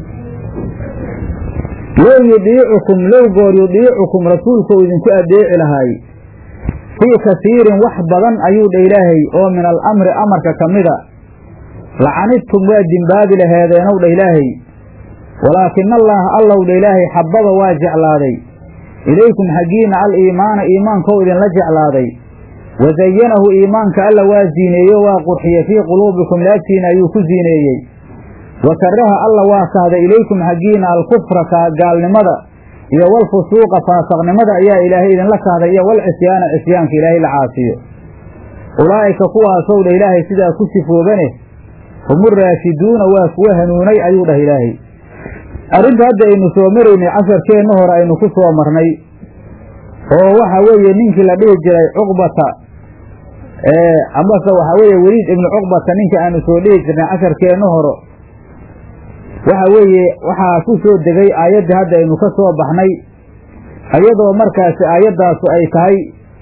S1: low yudiicukum low goor yudiicukum rasuulkuu idinku addeeci lahaay fii kasiirin wax badan ayuu dha ilaahay oo min alamri amarka ka mida lacanidtum waa dimbaabi laheedeenow dha ilaahay walaakina allaaha allow dha ilaahay xabbaba waa jeclaaday ilaykum xaggiinna al iimaana iimaankou idinla jeclaaday wasayanahu iimaanka alla waa ziineeyo waa qurxiye fii quluubikum laabtiina ayuu ku ziineeyey wa karaha alla waa kahday ilaykum xaggiinna alkufra gaalnimada iyo walfusuuqa faasaqnimada ayaa ilaahay idinla kahday iyo walcisyaana cisyaanka ilaahay la caasiyo ulaa'ika kuwaasow dha ilaahay sidaa ku sifoobane humuraashiduuna waa kuwa hanuunay ayuu dhah ilaahay arrinta hadda aynu soo maraynay casharkeenna hore aynu ku soo marnay oo waxa weeye ninkii la dhihi jiray cuqbata amase waxaa weeye weliid ibnu cuqbata ninka aanu soo dhihi jirnay casharkeenna hore waxa weeye waxaa ku soo degay aayaddii hadda aynu ka soo baxnay iyadoo markaasi aayaddaasu ay tahay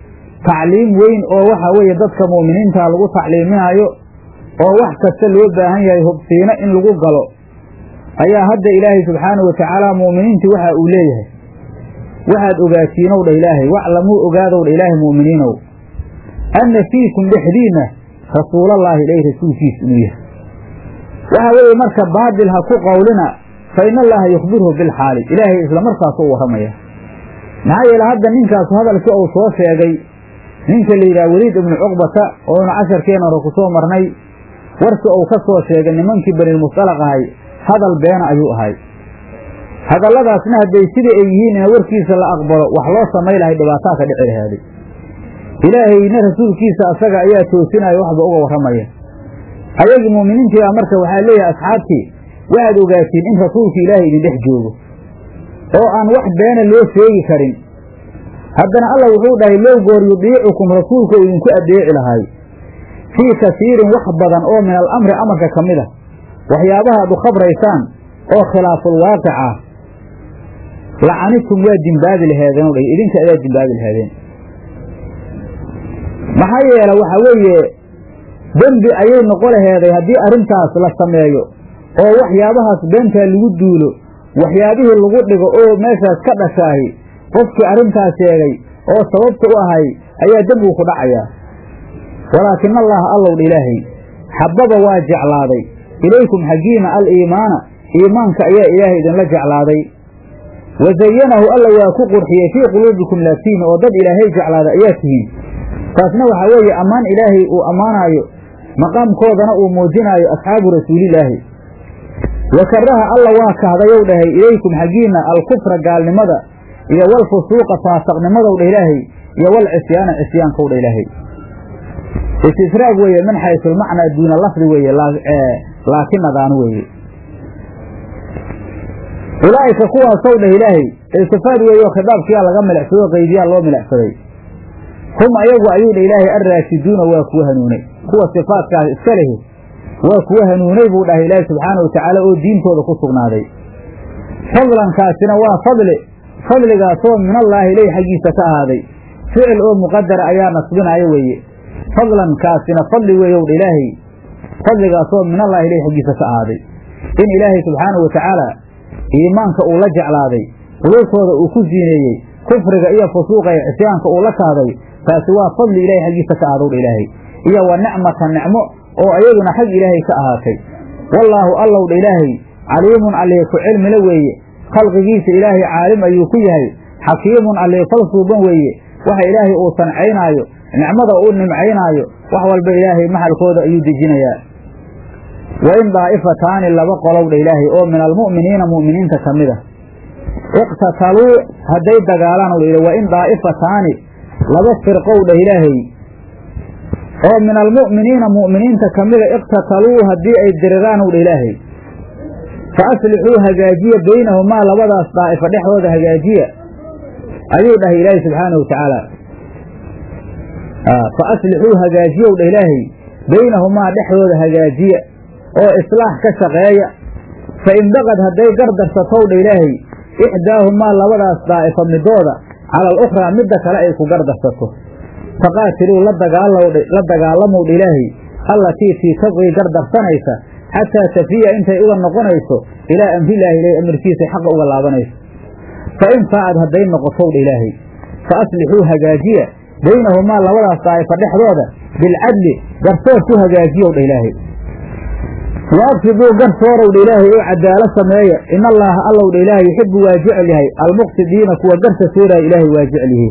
S1: tacliim weyn oo waxa weeye dadka mu'miniinta lagu tacliiminaayo oo wax kasta loo baahan yahay hubsiino in lagu galo ayaa hadda ilaahay subxaanahu watacaala mu'miniintii waxa uu leeyahay waxaad ogaatiinow dha ilaahay waclamuu ogaadow dha ilaahay mu'miniinow anna fiikum dhexdiinna rasuulallaahi ilaahi rasuulkiis inuu yahay waxa weeye marka baadil ha ku qowlina fa ina allaha yukhbirhu bilxaali ilaahay isla markaasu u warramaya maxaa yeele hadda ninkaasu hadalkii uu soo sheegay ninka la yidhaha weliid ibnu cuqbata oonu casharkeena hore ku soo marnay warkii uu ka soo sheegay nimankii banilmustalaq ahay hadal beena ayuu ahay hadalladaasna hadday sidai ay yihiin in warkiisa la aqbalo wax loo samay lahay dhibaataa ka dhici lahaaday ilaahayna rasuulkiisa asaga ayaa toosinaya waxba uga warramaya ayagii muuminiintii baa marka waxaa leeyahay asxaabtii waxaad ogaatiin in rasuulku ilaahay idin dhex joogo oo aan wax beena loo sheegi karin haddana alla wuxuu dhahay low goor yudiicukum rasuulku uu idinku addeeci lahay fii kasiirin wax badan oo min alamri amarka ka mid a waxyaabaha ad u khabraysaan oo khilaaful waaqic ah lacanitum waa dimbaabi laheedeen o dha idinka ayaa dimbaabi laheedeen maxaa yeele waxa weeye dembi ayay noqo laheeday haddii arrintaas la sameeyo oo waxyaabahaas beentaa lagu duulo waxyaabihii lagu dhigo oo meeshaas ka dhashaahi qofkii arrintaas sheegay oo sababta u ahay ayaa dembigu ku dhacayaa walaakina allaha allowdha ilaahay xababa waa jeclaaday ilaykum xaggiina aliimaana iimaanka ayaa ilaahay idinla jeclaaday wa zayanahu alla waa ku qurxiyey fii quluubikum laabtiina oo dad ilaahay jeclaada ayaa tihiin taasna waxaa weeye ammaan ilaahay uu ammaanaayo maqaamkoodana uu muujinaayo asxaabu rasuulilaahi wa karaha alla waa kahdayow dhahay ilaykum xaggiinna alkufra gaalnimada iyo walfusuuqa faasaqnimadow dha ilaahay iyo walcisyaana cisyaankow dha ilaahay istisraag weeye min xaysulmacnaa duuna lafdi weeye laakinadaan weeye ulaa'ika kuwaasow dhah ilaahay iltifaad weeyo khitaabkiyaa laga milicsado qaydiyaa loo milicsaday hum ayagu ayuu dha ilaahay alraashiduuna waa kuwa hanuunay kuwa sifaadkaas iska lehi waa kuwa hanuunay buu dhahay ilaahay subxaana wa tacaala oo diintooda ku sugnaaday fadlankaasina waa fadli fadligaasoo minallaahi ileyh xaggiisa ka ahaaday ficil oo muqadara ayaa nasbinaya weeye fadlankaasina fadli weeyow dha ilaahay fadligaasoo minallaahi ileyh xaggiisa ka ahaaday in ilaahay subxaana wa tacaala iimaanka uu la jeclaaday quluubtooda uu ku siineeyey kufriga iyo fusuuqa iyo cisyaanka uu la kahday taasi waa fadli ilahay xaggiisa ka ahaadow dha ilaahay iyo wa nicmata nicmo oo ayaduna xag ilaahay ka ahaatay wallaahu allow dha ilaahay caliimun allee ku cilmila weeye khalqigiisa ilaahay caalim ayuu ku yahay xakiimun allee fal suuban weeye waxa ilaahay uu sancaynaayo nicmada uu nimcaynaayo wax walba ilaahay maxalkooda ayuu dejinayaa wa in daa'ifataani laba qolow dha ilaahay oo min almu'miniina mu'miniinta ka mid a iqtataluu hadday dagaalaan wa in daa'ifataani laba firqow dhah ilaahay oo min almu'miniina mu'miniinta ka mida iqtataluu haddii ay diriraan dha ilaahay fa aslixuu hagaajiya baynahumaa labadaas daa'ifa dhexdooda hagaajiya ayuu dhahay ilaahay subxaanahu wa tacaala fa aslixuu hagaajiyow dha ilaahay baynahumaa dhexdooda hagaajiya oo islaax ka shaqeeya fa in baqad hadday gardarsatow dha ilaahay ixdaahumaa labadaas daa'ifa midooda cala alukhraa midda kale ay ku gardarsato faqaatiluu la dagaalamow dha ilaahay allatii tii tabqii gardarsanaysa xataa tafiya intay uga noqonayso ilaa amrilaahi ilay amarkiisay xaqa uga laabanayso fa in faacad hadday noqotow dha ilaahay fa aslixuu hagaajiya baynahumaa labadaas daa'ifa dhexdooda bilcadli garsoor ku hagaajiyow dha ilaahay waafsiduu garsoorow dha ilaahay oo cadaalo sameeya in allaaha allow dha ilaahay yuxibu waa jecel yahay almuqsidiina kuwa garsa sooraya ilaahay waa jecel yihi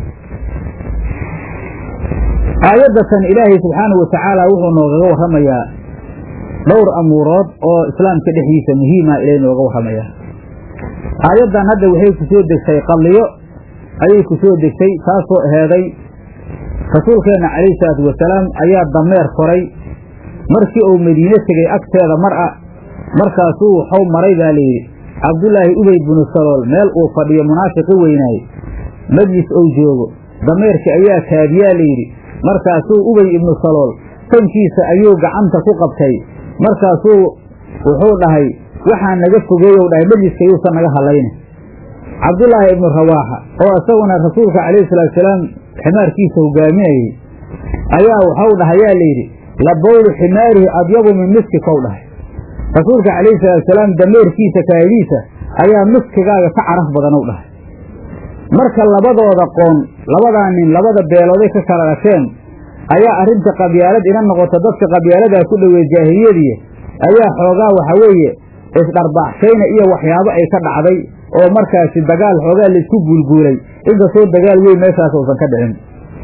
S1: aayaddatan ilaahay subxaanahu wa tacaala wuxuu noogaga warramayaa dhowr amuurood oo islaamka dhexdiisa muhiima ilay nooga warramayaa aayaddan hadda waxay ku soo degtay qadliyo ayay ku soo degtay taasoo aheeday rasuulkeenna calayhi salaatu wasalaam ayaa dameer koray markii uu madiine tegey agteeda mar a markaasuu waxau maray baa layidhi cabdullaahi ubey binu salool meel uu fadhiyo munaafiqi weynaay majlis ou joogo dameerkii ayaa kaabiyaa layidhi markaasuu ubey ibnu salool tankiisa ayuu gacanta ku qabtay markaasuu wuxuu dhahay waxaa naga fogeeyow dhahay majliska yuusan naga hadlayna cabdullaahi ibnu rawaaxa oo isaguna rasuulka calayhi salaatusalaam ximaarkiisa hogaaminayey ayaa waxau dhahay yaa layidhi labowlu ximaarihi adyabu min miski kow dhahay rasuulka calayhi salaatusalaam dameerkiisa kaadiisa ayaa miskigaaga ka caraf badanow dhahay marka labadooda qoon labadaa nin labada beelooday ka kala dhasheen ayaa arrinta qabyaalad ina noqota dadka qabyaaladaa ku dhowey jaahiliyadii ayaa xoogaa waxa weeye isdharbaaxshayna iyo waxyaabo ay ka dhacday oo markaasi dagaal xoogaa laisku guulguulay inkastoo dagaal weyn meeshaas uusan ka dhicin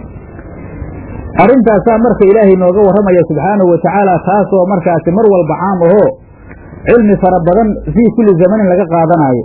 S1: arrintaasaa marka ilaahay nooga warramaya subxaanahu watacaala taasoo markaasi mar walba caam ahoo cilmi fara badan fii kulli zamanin laga qaadanaayo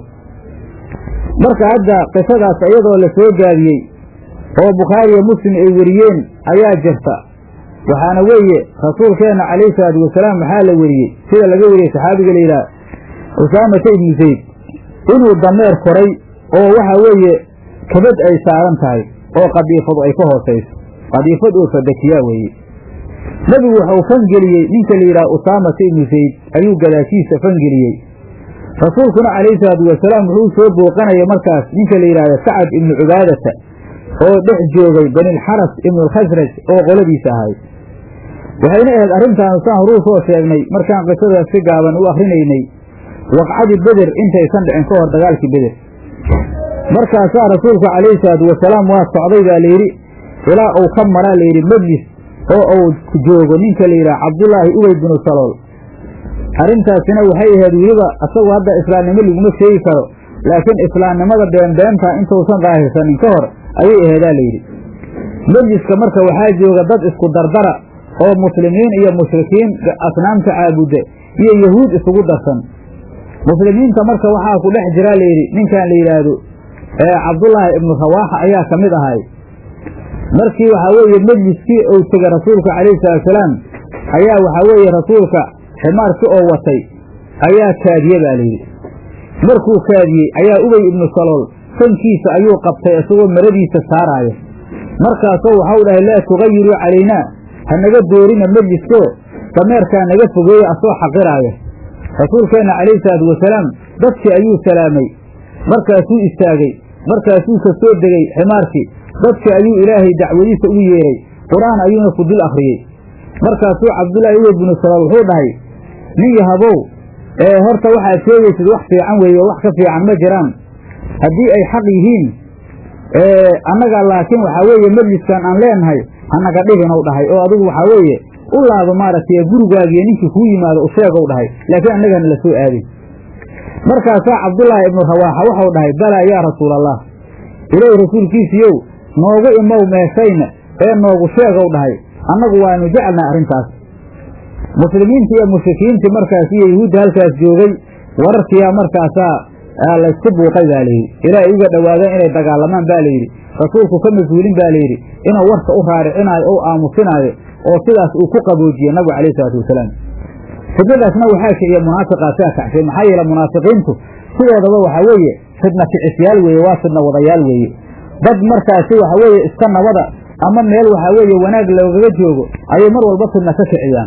S1: marka hadda qisadaas iyadoo la soo gaabiyey oo bukhaariyo muslim ay weriyeen ayaa jirta waxaana weeye rasuulkeenna calayhi salaatu wasalaam waxaa la weriyey sida laga weriyey saxaabiga la yidhaha usaamata ibnu zayd inuu dameer koray oo waxa weeye kabad ay saaran tahay oo qadiifadu ay ka hoosayso qadiifad oo fadakiyaa weeye nebigu waxau fangeliyey ninka la yidhaha usaamata ibnu zayd ayuu gadaashiisa fangeliyey rasuulkuna calayhi salaatu wasalaam wuxuu soo booqanaya markaas ninka la yidhahda sacad ibnu cubaadata oo dhex joogay banilxaras ibnualkhasraj oo qoladiisa ahay waxayna ahayd arrintaanu saan horuu soo sheegnay markaan qisadaas si gaaban u akrinaynay waqcadii beder intaysan dhicin ka hor dagaalkii beder markaasaa rasuulku calayhi salaatu wasalaam waa socday baa layidhi ilaa uu ka maraa layidhi majlis oo uu joogo ninka la yidhaha cabdullaahi ubey binu salool arrintaasina waxay ahayd weliba isagu hadda islaamnimo laguma sheegi karo laakiin islaamnimada beenbeenta intuusan daahirsanin ka hor ayay aheedaa layidhi majliska marka waxaa jooga dad isku dardara oo muslimiin iyo mushrikiin asnaamta caabudda iyo yahuud isugu darsan muslimiinta marka waxaa ku dhex jiraa layidhi ninkan la yidhaahdo cabdullaahi ibnu rawaaxa ayaa ka mid ahay markii waxaa weeye majliskii uu tegay rasuulka calayhi salaatusalaam ayaa waxaa weeye rasuulka ximaarkii oo watay ayaa kaadiye baa layidhi markuu kaadiyey ayaa ubey ibnu salool sankiisa ayuu qabtay isagoo maradiisa saaraaya markaasoo waxau dhahay laa tugayiruu calaynaa ha naga doorina majliskoo dameerkaa naga fogeeya asoo xaqiraaya rasuulkeenna calayhi salaatu wasalaam dadkii ayuu salaamay markaasuu istaagay markaasuu ka soo degey ximaarkii dadkii ayuu ilaahay dacwadiisa ugu yeeray qur-aan ayuuna ku dul akhriyey markaasuu cabdullaahi uwe binu salool wuxuu dhahay nin yahabow ee horta waxaad sheegaysid wax fiican weeye oo wax ka fiican ma jiraan haddii ay xaq yihiin annaga laakiin waxaa weeye majliskan aan leenahay hanaga dhiginow dhahay oo adigu waxaa weeye u laabo maaragtay gurigaagiyo ninkii kuu yimaado u sheegow dhahay laakiin annagana la soo aadin markaasaa cabdullaahi ibnu rawaaxa waxau dhahay balaa yaa rasuulallah ilaahi rasuulkiisiiyow noogu imow meeshayna ee noogu sheegow dhahay annagu waanu jecelnahay arrintaas muslimiintii iyo mushrikiintii markaas iyo yahuudda halkaas joogay wararkiyaa markaasaa laysku buuqay baa layidhi ilaahay uga dhowaadeen inay dagaalamaan baa layidhi rasuulku ka mas-uulin baa layidhi inuu warka u raaricinaayo ou aamusinaayo oo sidaas uu ku qaboojiye nabigu calayhi salaatu wasalaam fidnadaasna waxaa kiciya munaafiqaasaa kacshay maxaa yeele munaafiqiintu sidoodaba waxaa weeye fidna kicisyaal weeye waa fidna wadayaal weeye dad markaasi waxa weeye iska nabada ama meel waxaa weeye wanaag loogaga joogo ayay mar walba fidna ka kiciyaan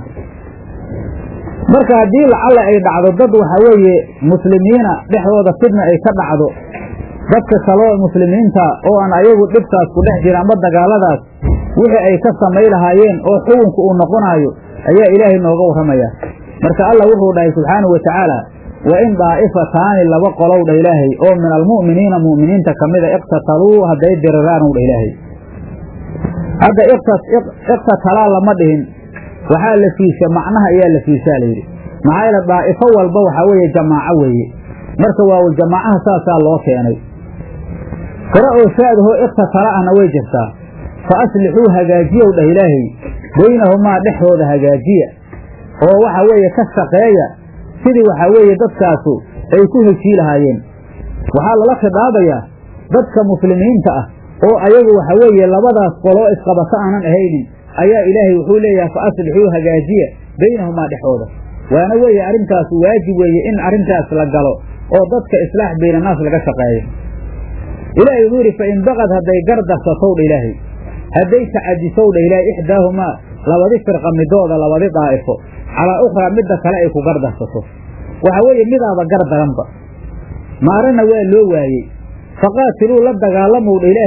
S1: marka haddii lacalla ay dhacdo dad waxaa weeye muslimiina dhexdooda fidna ay ka dhacdo dadka kaloo muslimiinta oo aan ayagu dhibtaas ku dhex jira ama dagaaladaas wixii ay ka samay lahaayeen oo xukunka uu noqonaayo ayaa ilaahay nooga warramaya marka allah wuxuu dhahay subxaanahu wa tacaala wa in daa'ifataani laba qolow dha ilaahay oo min almu'miniina mu'miniinta ka mida iqtataluu hadday diriraanow dha ilaahay hadda iqtatalaa lama dhihin waxaa la fiisha macnaha ayaa la fiishaa layidhi maxaa yeele daa'ifo walba waxaa weeye jamaaco weeye marka waa jamaacaha saasaa loo keenay qore oo shaadahoo iqtatala ahna way jirtaa fa aslixuu hagaajiyow dhah ilaahay baynahumaa dhexdooda hagaajiya oo waxa weeye ka shaqeeya sidii waxaa weeye dadkaasu ay ku heshii lahaayeen waxaa lala khidaabayaa dadka muslimiinta ah oo ayagu waxa weeye labadaas qoloo isqabato aanan ahaynin ayaa ilaahay wuxuu leeyahay fa aslixuu hagaajiya baynahumaa dhexooda waana weeye arrintaas waajib weeye in arrintaas la galo oo dadka islaax baynannaas laga shaqeeyo ilaahay wuxuu yidhi fa in baqad hadday gardarsatow dha ilaahay hadday tacadisow dha ilaahay ixdaahumaa labadi firqa midooda labadi daa'ifo calaa ukhraa midda kale ay ku gardarsato waxa weeye midaaba gar daranba maarana waa loo waayey faqaatiluu la dagaalamow dha ilaahay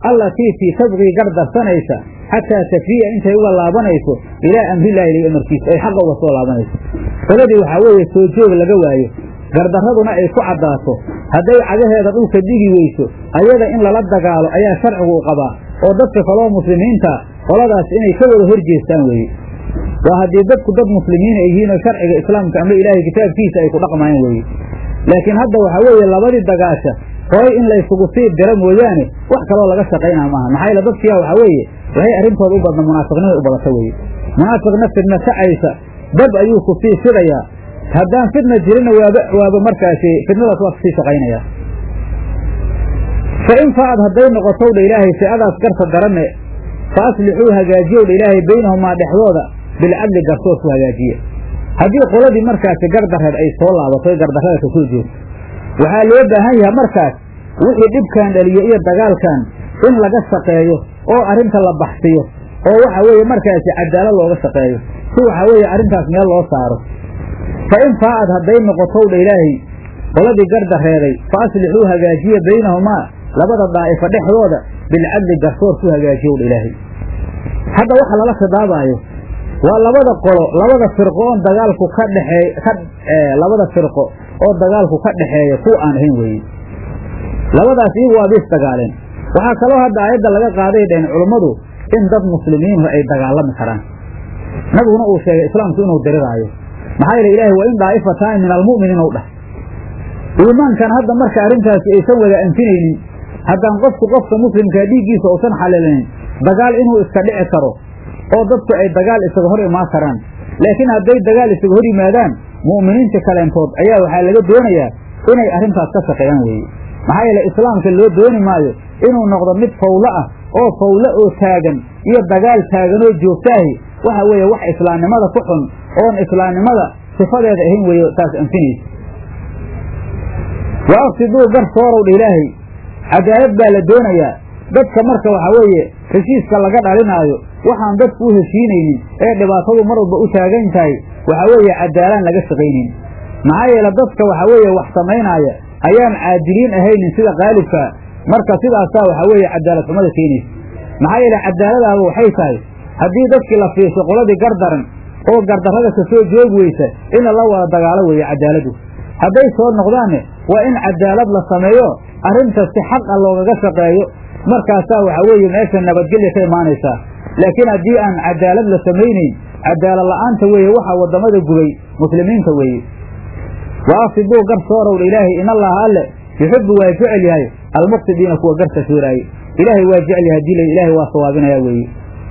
S1: allatii tii tabqii gardarsanaysa xataa tafiya intay uga laabanayso ilaa amrillahi ilahi amarkiisa ay xaqa uga soo laabanayso qoladii waxaa weeye soo joog laga waayo gardarraduna ay ku caddaato hadday cagaheeda dhulka dhigi weyso ayada in lala dagaalo ayaa sharcigu u qabaa oo dadka kaloo muslimiinta qoladaas inay ka wada hor jeestaan weeye waa haddii dadku dad muslimiin ay yihiin oo sharciga islaamka ama ilaahay kitaabkiisa ay ku dhaqmayaan weeye laakiin hadda waxaa weeye labadii dagaasha horay in laysugu sii diro mooyaane wax kaloo laga shaqaynaa maaha maxaa yeele dadkiyaa waxaa weeye waxay arrintooda u badna munaafiqnimay u badata weeye munaafiqna fidna kacaysa dab ayuu ku sii fidayaa haddaan fidna jirinna waaba waaba markaasi fidnadaas waa kusii shaqaynayaa fa in faad hadday noqotow dha ilaahay fi'adaas garta daranne fa aslixuu hagaajiyow dha ilaahay baynahumaa dhexdooda bilcadli garsoor ku hagaajiye haddii qoladii markaasi gardareed ay soo laabato gardarrada ka soo jeesto waxaa loo baahan yahay markaas wixii dhibkan dhaliyo iyo dagaalkan in laga shaqeeyo oo arrinta la baxsiyo oo waxa weeye markaasi cadaalad looga shaqeeyo si waxa weeye arrintaas meel loo saaro fa in faa'ad hadday noqotow dha ilaahay qoladii gardareeday fa aslixuu hagaajiya baynahumaa labada daa'ifa dhexdooda bilcadli garsoor ku hagaajiyow dha ilaahay hadda waxa lala khidaabaayo waa labada qolo labada firqo oon dagaalku ka dhexeey ka labada firqo oo dagaalku ka dhexeeya kuwa aan ahayn weeye labadaas iyagu waa biis dagaaleen waxaa kaloo hadda aayadda laga qaaday dhaheen culummadu in dad muslimiinhu ay dagaalami karaan nabiguna uu sheegay islaamku inuu diriraayo maxaa yeele ilaahay waa in daa'ifataani min almu'miniin ou dhah iimaankan hadda marka arrintaasi aysan wada anfinaynin haddaan qofku qofka muslimkaa dhiiggiisa uusan xalilayn dagaal inuu iska dhici karo oo dadku ay dagaal isaga hor imaan karaan laakiin hadday dagaal isaga hor yimaadaan mu'miniinta kaleentood ayaa waxaa laga doonayaa inay arrintaas ka shaqeeyaan weeye maxaa yeele islaamka loo dooni maayo inuu noqdo mid fawlo ah oo fawlo oo taagan iyo dagaal taagan oo joogtaahi waxa weeye wax islaamnimada ku xun oon islaamnimada sifadeeda ahayn weeye taas anfinaysa wa afsiduu gar soorow dha ilaahay cadaalad baa la doonayaa dadka marka waxaa weeye heshiiska laga dhalinaayo waxaan dadku u heshiinaynin ee dhibaatadu mar walba u taagan tahay waxaa weeye cadaalaan laga shaqaynin maxaa yeele dadka waxaa weeye wax samaynaaya ayaan caadiliin ahaynin sida qaalibkaa marka sidaasaa waxaa weeye cadaalad xumada keenaysa maxaa yeele cadaaladaaba waxay tahay haddii dadkii la fiirsho qoladii gardaran oo gardarrada ka soo joogi weysa in lala wada dagaalo weeye cadaaladu hadday soo noqdaanne waa in cadaalad la sameeyo arrinta si xaqa loogaga shaqeeyo markaasaa waxaa weeye meesha nabadgelya ka imaanaysaa laakiin haddii aan cadaalad la samaynayn cadaalad la'aanta weeye waxaa waddamada gubay muslimiinta weeye wa afsiduu gar soorowdha ilaahay in allaha alle yuxibbu waa jecel yahay almuqsidiina kuwa garta sooraaye ilaahay waa jecel yahay hadii la ilaahay waa sawaabinayaa weeye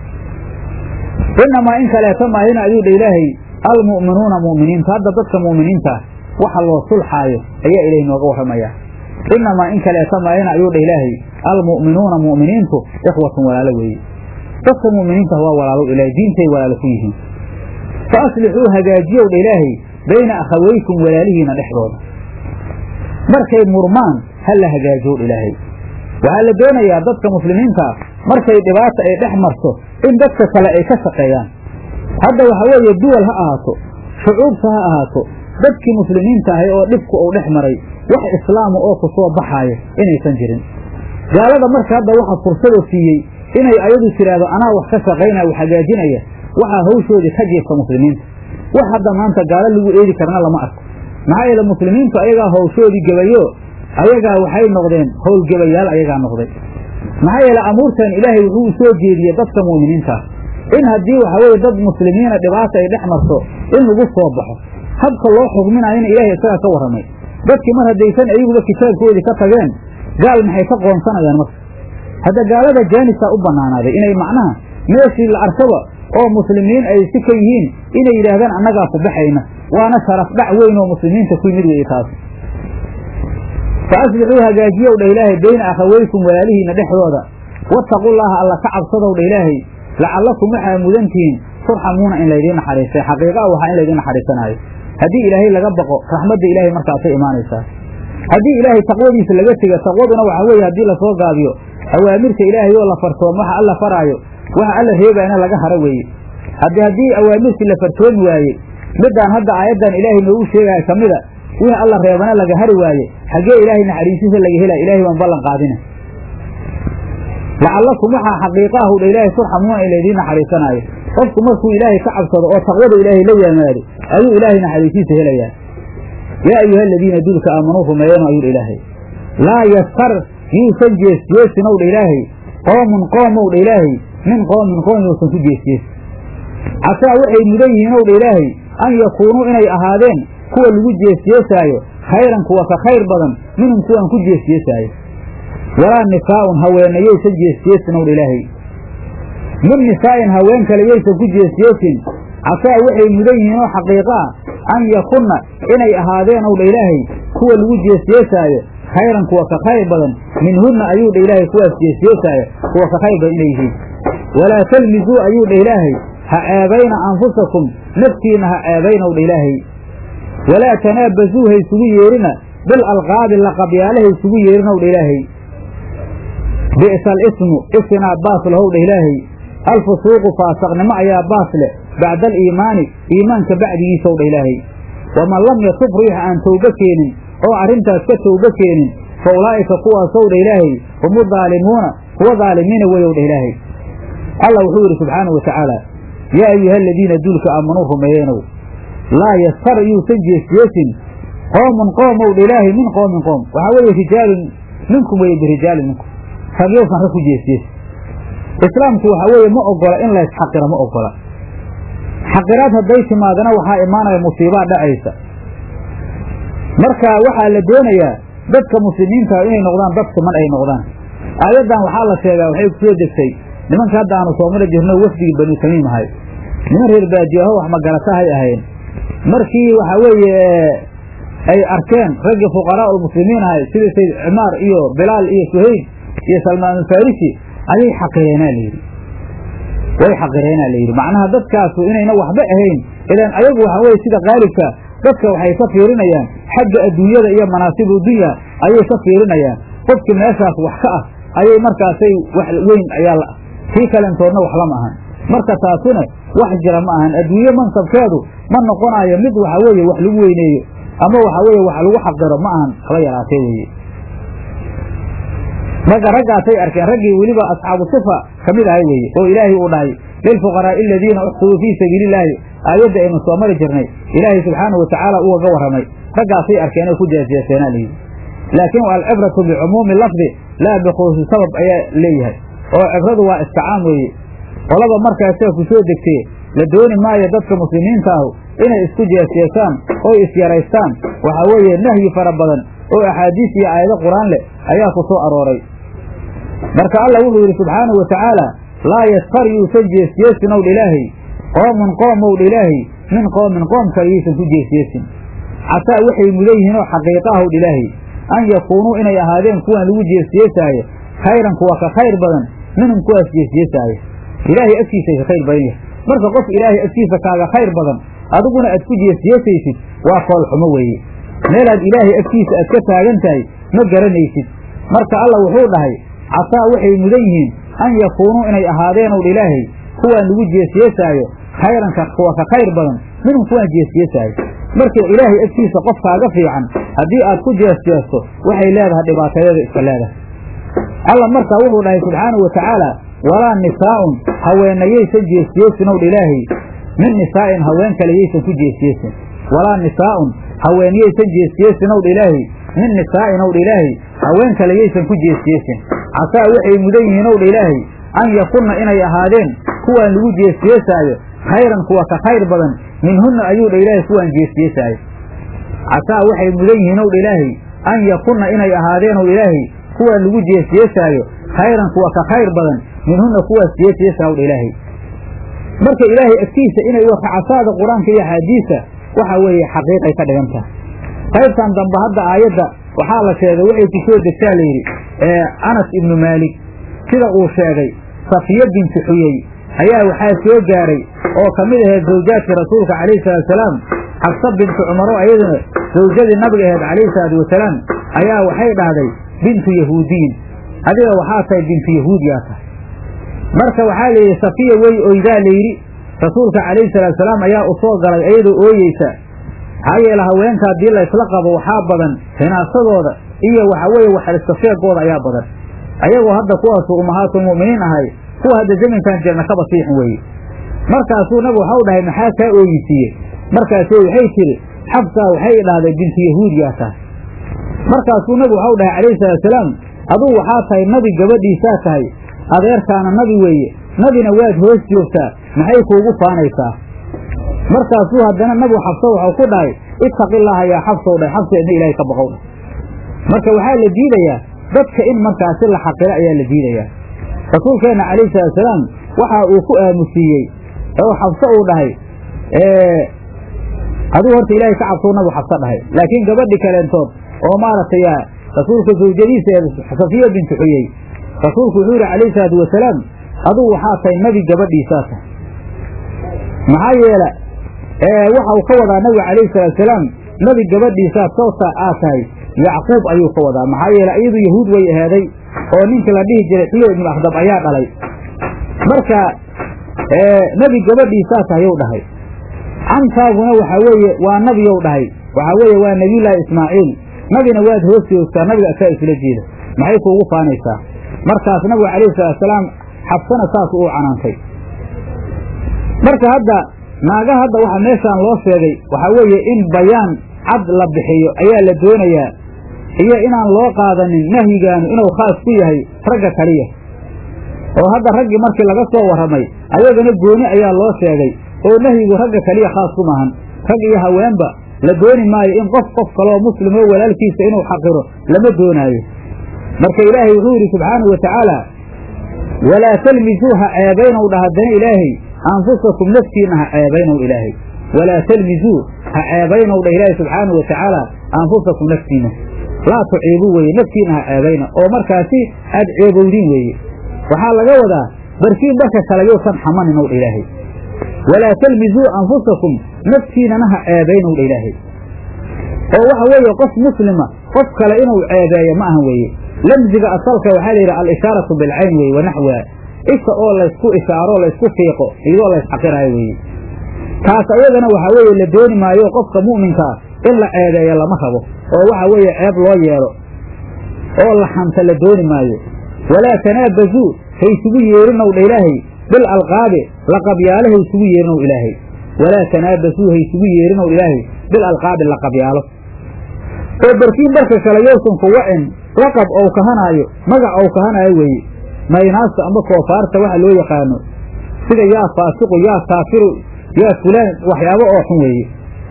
S1: inamaa in kaleeta maahina ayuu dha ilaahay almu'minuuna mu'miniinta hadda dadka mu'miniinta ah waxa loo sulxaayo ayaa ilahay nooga warramayaa inamaa in kaleeta maahina ayuu dha ilaahay almu'minuuna mu'miniintu ikhwatun walaalo weeye dadka mu'miniinta waa walaalo ilaahay diintay walaalo ku yihiin fa aslixuu hagaajiyow dha ilaahay bayna akhawaykum walaalihiina dhexdooda markay murmaan ha la hagaajiyow dha ilaahay waxaa la doonayaa dadka muslimiintaa markay dhibaata ay dhex marto in dadka kale ay ka shaqeeyaan hadda waxa weeye duwal ha ahaato shucuubta ha ahaato dadkii muslimiinta ahay oo dhibku uu dhex maray wax islaama oo ku soo baxaaya inaysan jirin gaalada marka hadda waxa fursadoo siiyey inay ayadu tidhaahdo anaa wax ka shaqaynaya wax hagaajinaya waxaa hawshoodii ka jiifta muslimiinta wax hadda maanta gaalo lagu eedi karna lama arko maxaa yeele muslimiintu ayagaa hawshoodii gebayo ayagaa waxay noqdeen howlgebayaal ayagaa noqday maxaa yeele amuurtan ilaahay wuxuu u soo jeediyey dadka mu'miniintaah in haddii waxa weeye dad muslimiina dhibaata ay dhex marto in lagu soo baxo habka loo xugminaayona ilaahay isagaa ka warramay dadkii mar haddaysan ayiguba kitaabkoodii ka tageen gaal maxay ka qoonsanayaan marka hadda gaalada jaanisaa u bannaanaaday inay macnaha meeshii la arkaba oo muslimiin ay si ka yihiin inay yidhaahdaan annagaa ku baxayna waana sharaf dhac weyn oo muslimiinta ku yimid weeye taas fa aslixuu hagaajiyow dha ilaahay bayna akhawaykum walaalihiina dhexdooda wattaqullaaha alla ka cabsadow dha ilaahay lacallakum waxaa mudantihiin turxamuuna in laydiin naxariistay xaqiiqa waxaa in laydiin naxariisanaayo haddii ilaahay laga baqo raxmadda ilaahay markaasay imaanaysaa haddii ilaahay taqwadiisa laga tega taqwaduna waxaa weeye haddii lasoo gaabiyo awaamirta ilaahay oo la fartoom waxa alla faraayo waxa alla reebayana laga haro weeye haddii haddii awaamirtii la fartoomi waaye midaan hadda aayaddan ilaahay noogu sheegaya ka mida wixii alla reebana laga hari waaye xaggee ilaahay naxariisiisa laga helaya ilahay baan ballan qaadina lacallakum waxaa xaqiiqahu dha ilaahay turxamuuna in laydiin naxariisanaayo qofku markuu ilaahay ka cabsado oo taqwada ilaahay la yimaado ayuu ilaahay naxariisiisa helayaa yaa ayuha aladiina duulka aamanuu rumeeyano ayuu dha ilaahay laa yaskar yuusan jeesjeesin ow dha ilaahay qoomun qoom ow dha ilaahay min qoomin qoom yuusan ku jeesjeesin casaa waxay mudan yihiin ow dha ilaahay an yakuunuu inay ahaadeen kuwa lagu jeesjeesaayo khayran kuwa ka khayr badan minhum kuwaan ku jeesjeesaayo walaa nisaa'un haweenayaysan jeesjeesin ow dha ilaahay min nisaa'in haween kale yaysan ku jeesjeesin casaa waxay mudan yihiin oo xaqiiqo ah an yakunna inay ahaadeen ow dha ilaahay kuwa lagu jeesjeesaayo khayran kuwa ka khayr badan minhunna ayuu dha ilaahay kuwaas jeesjeesaayo kuwa ka khayr badan inay yihiin walaa talmisuu ayuu dha ilaahay ha ceebayna anfusakum naftiinna ha ceebaynow dha ilaahay walaa tanaabasuu ha isugu yeerina bil alqaabi laqabyaale ha isugu yeerinow dha ilaahay bi'sa alismu isinaa baas lahow dha ilaahay alfusuuqu faasaqnimo ayaa baas leh bacda aliimaani iimaanka bacdigiisaw dha ilaahay waman lam yatub riix aan towbo keenin oo arrintaas ka towbo keenin fa ulaa'ika kuwaasow dha ilaahay humu daalimuuna kuwa daalimiina weyow dha ilaahay allah wuxuu yidhi subxaanau wa tacaala yaa ayuha aladiina duulka aamanuu rumeeyeenow laa yaskar yuusan jeesjeesin qoomun qoomow dha ilaahay min qoomin qoom waxaa weeye rijaalun minkum weye birijaalin minkum rag yowsan rag ku jeesjeesin islaamku waxaa weeye ma ogola in laysxaqiro ma ogola xaqiraad hadday timaadana waxaa imaanaya musiibaa dhacaysa marka waxaa la doonayaa dadka muslimiinta inay noqdaan dad siman ay noqdaan aayaddan waxaa la sheegaa waxay ku soo degtay nimanka hadda aanu soomali jirno wafdigii banu tamiim ahay niman reer baadiyaho wax magaratahay ahayn markii waxaa weeye ay arkeen raggii fuqaraa ulmuslimiin ahay sida sayd cimaar iyo bilaal iyo suhayb iyo salmaanulfarisi ayay xaqireenaa layidhi way xaqireenaa layidhi macnaha dadkaasu inayna waxba ahayn ilaan ayagu waxaa weye sida qaalibka dadka waxay ka fiirinayaan xagga adduunyada iyo manaasibu dunya ayay ka fiirinayaan qofki meeshaas wax ka ah ayay markaasay wax weyn ayaa la kii kalentoodna wax lama ahan marka taasuna wax jira ma ahan adduunye mansabkeedu ma noqonayo mid waxa weeye wax lagu weyneeyo ama waxa weeye wax lagu xaqiro ma ahan kala yaraatee weeye marka raggaasay arkeen raggii weliba asxaabu sifa ka mid ahay weeye oo ilaahay uu dhahay lilfuqaraa'i aladiina uxsiruu fii sabiili illaahi aayadda aynu soo mari jirnay ilaahay subxaanahu watacaala ugaga warramay raggaasay arkeen oo ku jeesjeeseenaa layidhi laakiin alcibratu bicumuumi lafdi laa bikhusuusi sabab ayaa leeyahay oo cibradu waa isticaam weeye qolaba markaasee ku soo degtee la dooni maayo dadka muslimiinta ahu inay isku jeesjeesaan oy isyaraystaan waxaa weeye nahyi fara badan oo axaadiis iyo aayado qur-aan leh ayaa ku soo arooray marka allah wuxuu yidhi subxaanahu wa tacaala laa yaskar yuusan jeesjeesin ow dha ilaahay qoomun qoom ow dha ilaahay min qoomin qoom kale yuusan ku jeesjeesin casaa waxay mudan yihiin oo xaqiiqa ah ow dha ilaahay an yakuunuu inay ahaadeen kuwaan lagu jeesjeesaayo khayran kuwa ka khayr badan minhum kuwaas jeesjeesaayo ilaahay agtiisay ka khayr badan yahay marka qof ilaahay agtiisa kaaga khayr badan adiguna aad ku jeesjeesaysid waa koolxumo weeye meelaad ilaahay agtiisa aad ka taagan tahay ma garanaysid marka alla wuxuu dhahay casaa waxay mudan yihiin an yakuunuu inay ahaadeen ow dha ilaahay kuwaan lagu jeesjeesaayo khayranka kuwa ka khayr badan minhum kuwaan jeesjeesaayo marka ilaahay agtiisa qof kaaga fiican haddii aad ku jeesjeesto waxay leedahay dhibaatadeeda iska leedahay alla markaa wuxuu dhahay subxaanahu wa tacaala walaa nisaa'un haweenayaysan jeesjeesin ow dha ilaahay min nisaa'in haween kale yaysan ku jeesjeesin walaa nisaa'un haweenyaysan jeesjeesin ow dha ilaahay min nisaa'in ow dha ilaahay haween kale yaysan ku jeesjeesin casaa waxay mudan yihiin ow dha ilaahay an yakunna inay ahaadeen kuwaan lagu jeesjeesaayo khayran kuwa ka khayr badan minhunna ayuu dha ilaahay kuwaan jeesjeesaayo casaa waxay mudan yihiin ow dha ilaahay an yakunna inay ahaadeen ow ilaahay kuwaan lagu jeesjeesaayo khayran kuwa ka khayr badan minhunna kuwaas jeesjeesaa ow dha ilaahay marka ilaahay agtiisa inay casaada qur-aanka iyo axaadiisa waxa weeye xaqiiqay ka dhigan tahay qaybtan dambe hadda aayadda waxaa la sheegay waxay ku soo degtaa layidhi anas ibnu maalik sida uu sheegay safiya binti xuyey ayaa waxaa soo gaaray oo ka mid ahayd zawjaadkii rasuulka calayhi salaatusalaam xabsa bintu cumaro ayaduna zawjadii nabiga ahayd calayhi salaatu wasalaam ayaa waxay dhahday bintu yahuudiyin adiga waxaa tahay bintu yahuudiyaa tahay marka waxaa layidhi safiya wey oydaa layidhi rasuulka calayhi salaatusalaam ayaa u soo galay iyadoo ooyeysa maxaa yeele haweenka haddii la ysla qabo waxaa badan hinaasadooda iyo waxa weeye waxaliska sheegooda ayaa badan ayagoo hadda kuwaasu ummahaatulmu'miniin ahay kuwa hadda zamankan jirna kaba siixin weeye markaasuu nabigu waxau dhahay maxaa kaa ooyisiiye markaasuu waxay tiri xabsaa waxay idhahday bintu yahuudiyaa tahay markaasuu nabigu waxau dhahay calayhi salaatusalaam aduu waxaa tahay nabi gabadhiisaa tahay adeerkaana nabi weeye nabina waad hoos joogtaa maxay kuugu faanaysaa markaasuu haddana nabigu xabso waxau ku dhahay ittaqillaaha yaa xabsow dhahay xabseedna ilaahay ka baqow dhah marka waxaa la diidayaa dadka in markaasi la xaqiro ayaa la diidayaa rasuulkeenna calayhi salaatusalaam waxa uu ku aamusiiyey oo xabso uu dhahay aduu horta ilaahay ka cabsou nabigu xabso dhahay laakiin gabadhi kaleentood oo maaragtay rasuulka zawjadiisa ee safiya bintu xuyey rasuulku wuxuu yidhi calayhi salaatu wasalaam aduu waxaa tahay nebi gabadhiisaa tahay maxaa yeela waxa uu ka wadaa nabiga calayhi salaatusalaam nebi gabadhiisaa toosa aad tahay yacquub ayuu ka wadaa maxaa yeele iyadu yahuud way ahaaday oo ninkii la dhihi jiray xiyo ibnu akhdab ayaa dhalay marka nebi gabadhiisaa tahayow dhahay cantaaguna waxaa weeye waa nabiyow dhahay waxaa weeye waa nebiyullaahi ismaaciil nabina waad hoos joogtaa nabiga asaa isula jeeda maxay kuugu faanaysaa markaas nabigu calayhi salaatusalaam xabsana saas uu canaantay marka hadda naaga hadda waxa meeshaan loo sheegay waxaa weeye in bayaan cad la bixiyo ayaa la doonayaa iyo inaan loo qaadanin nahyigaanu inuu khaas ku yahay ragga kaliya oo hadda raggii markii laga soo warramay ayagana gooni ayaa loo sheegay oo nahyigu ragga kaliya khaas ku maahan rag iyo haweenba la dooni maayo in qof qof kaloo muslimoo walaalkiisa inuu xaqiro lama doonaayo marka ilaahay wuxuu yidhi subxaanahu wa tacaala walaa talmisuu ha ceebaynow dhah haddana ilaahay anfusakum naftiinna ha ceebaynow ilaahay walaa talmisuu ha ceebaynow dhah ilaahay subxaanahu wa tacaala anfusakum naftiinna laa tuciibuu weeye naftiinna ha ceebayna oo markaasi aad ceebowdiin weeye waxaa laga wadaa barkiin dharka kale yousan xamaninow dha ilaahay walaa talmisuu anfusakum naftiinana ha ceebaynow dha ilaahay oo waxa weeye qof muslima qof kale inuu ceebeeyo ma ahan weeye lamsiga asalka waxaa la yidhi al-ishaaratu bilcayn weye wanaxwiha isha oo laysku ishaaro laysku fiiqo iyadoo laysxaqiraayo weeye taas ayadana waxaa weeye la dooni maayo qofka mu'minkaa in la ceebeeyo lama rabo oo waxa weeye ceeb loo yeelo oo la xanta la dooni maayo walaa tanaabasuu haysugu yeerinow dha ilaahay bil alqaabi laqabyaalo haysugu yeerinow ilaahay walaa tanaabasuu haysugu yeerinow ilaahay bil alqaabi laqabyaalo oo barkiin dharka kale yowsan ku wacin laqab ou kahanaayo magac ou kahanaayo weeye maynaasta amba koofaarta waxa loo yaqaano sida yaa faasiqu yaa kaafiru yaa fulaan waxyaabo oo xun weeye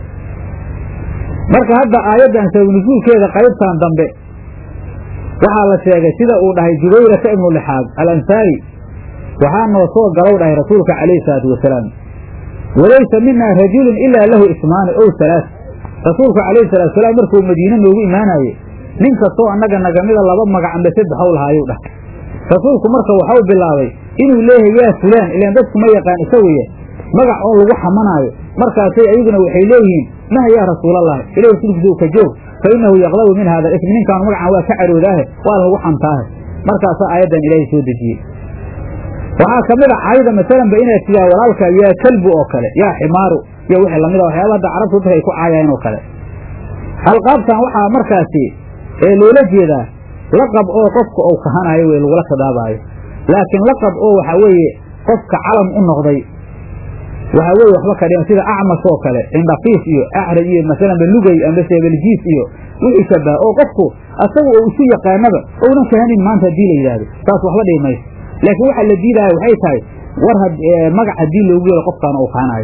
S1: marka hadda aayaddan sababnusuulkeeda qaybtan dambe waxaa la sheegay sida uu dhahay jubayrata ibnu lixaab alansaari waxaa noo soo galow dhahay rasuulka calayhi salaatu wasalaam walaysa minaa rajulun ilaa lahu ismaani ow halaas rasuulka calayhi salatu wasalaam markuu madiine noogu imaanaaye nin kastoo annaga nagamida laba magac amba saddexow lahaayuu dhah rasuulku marka waxau bilaabay inuu leeyahay yaa fulaan ilaan dadku ma yaqaan isaguye magac oo lagu xamanaayo markaasay ayaguna waxay leeyihiin nah yaa rasuulallahi ilahi rasuulkiisa ka joog fa innahu yaqdabu min hada ismi ninkaan magacan waa ka caroodaahe waa lagu xantaahe markaasaa aayaddan ilaahay soo dejiyey waxaa ka mid a cayda masalanba inaad tidaa walaalka yaa kalbu oo kale yaa ximaaru iyo wixii lamid a waxyaaba hadda carabtu dadka ay ku caayaan oo kale alqaabtan waxaa markaasi ee loola jeedaa laqab oo qofka uu kahanaayo wey lagula khidaabaayo laakiin laqab oo waxaa weeye qofka calam u noqday waxaa weye waxba ka dhiman sida acmas oo kale indhafiis iyo acraj iyo masalanba lugay amba seebeljiis iyo wixii shabaha oo qofku asaga oo isu yaqaanaba ounan kahanin maanta haddii la yidhaahdo taas waxba dhihi mayso laakiin waxaa la diidaya waxay tahay war magac haddii loogu yeelo qofkaan uu kahanaayo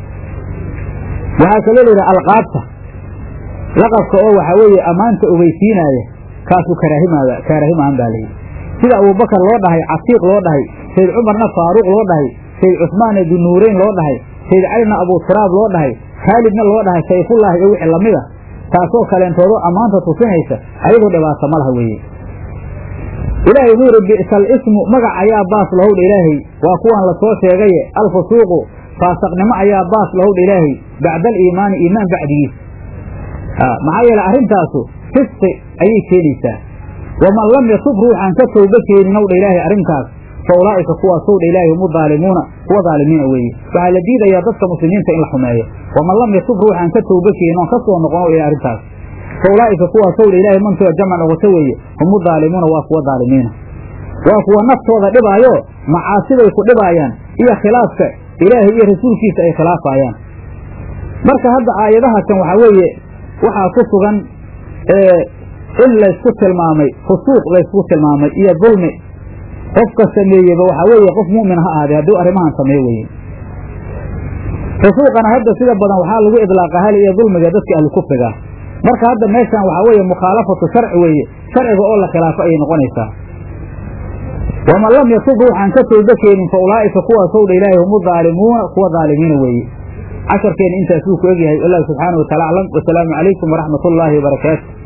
S1: waxaa kaloo layidhaha alqaabta laqabka oo waxaa weeye ammaanta ogeysiinaaya kaasuu karaahimaada kaarahimaan baa layidhi sida abubakar loo dhahay catiiq loo dhahay sayd cumarna faaruuq loo dhahay sayd cusmaan dunuureyn loo dhahay sayd calina abuturaab loo dhahay khaalidna loo dhahay sayfullaahi iyo wixii lamid a taasoo kaleentoodo ammaanta tusinaysa ayadoo dhibaato ma laha weeye ilaahay wuxuu yidhi bi'sal ismu magac ayaa baas lahowdha ilaahay waa kuwaan la soo sheegaye alfusuuqu faasaqnimo ayaa baas lahowdha ilaahay bacda aliimaani iimaan bacdigiis maxaa yeele arrintaasu fisqi ayay keenaysaa waman lam yatub ruuxaan ka towba keeninow dha ilaahay arrintaas fa ulaa'ika kuwaasow dha ilaahay hum daalimuuna kuwa daalimiina weeye waxaa la diidayaa dadka muslimiinta in la xumeeyo waman lam yatub ruuxaan ka towba keenin oon ka soo noqono ilahay arrintaas fa ulaa'ika kuwaasow dha ilaahay mantooda jamcan oqoto weeye hum daalimuuna waa kuwa daalimiina waa kuwa naftooda dhibaayo macaasiday ku dhibaayaan iyo khilaafka ilaahay iyo rasuulkiisa ay khilaafayaan marka hadda aayadaha kan waxaa weeye waxaa ku sugan in laysku tilmaamay fusuuq laysku tilmaamay iyo dulmi qofka sameeyeba waxaa weeye qof mu'min ha ahaadee hadduu arrimahan sameeyo weye fusuuqana hadda sida badan waxaa lagu idlaaqa hal iyo dulmiga dadka ahlu kufriga marka hadda meeshan waxaa weeye mukhaalafatu sharci weeye sharciga oo la khilaafo ayay noqonaysaa waman lam yatub ruuxaan ka tooba keenin fa ulaa'ika kuwaasow dha ilaahay hum udaalimuuna kuwa daalimiina weeye casharkeena intaas wuu ku egyahay wallahu subxaana wa tacala aclam wasalaamu calaykum waraxmat ullaahi wabarakaatu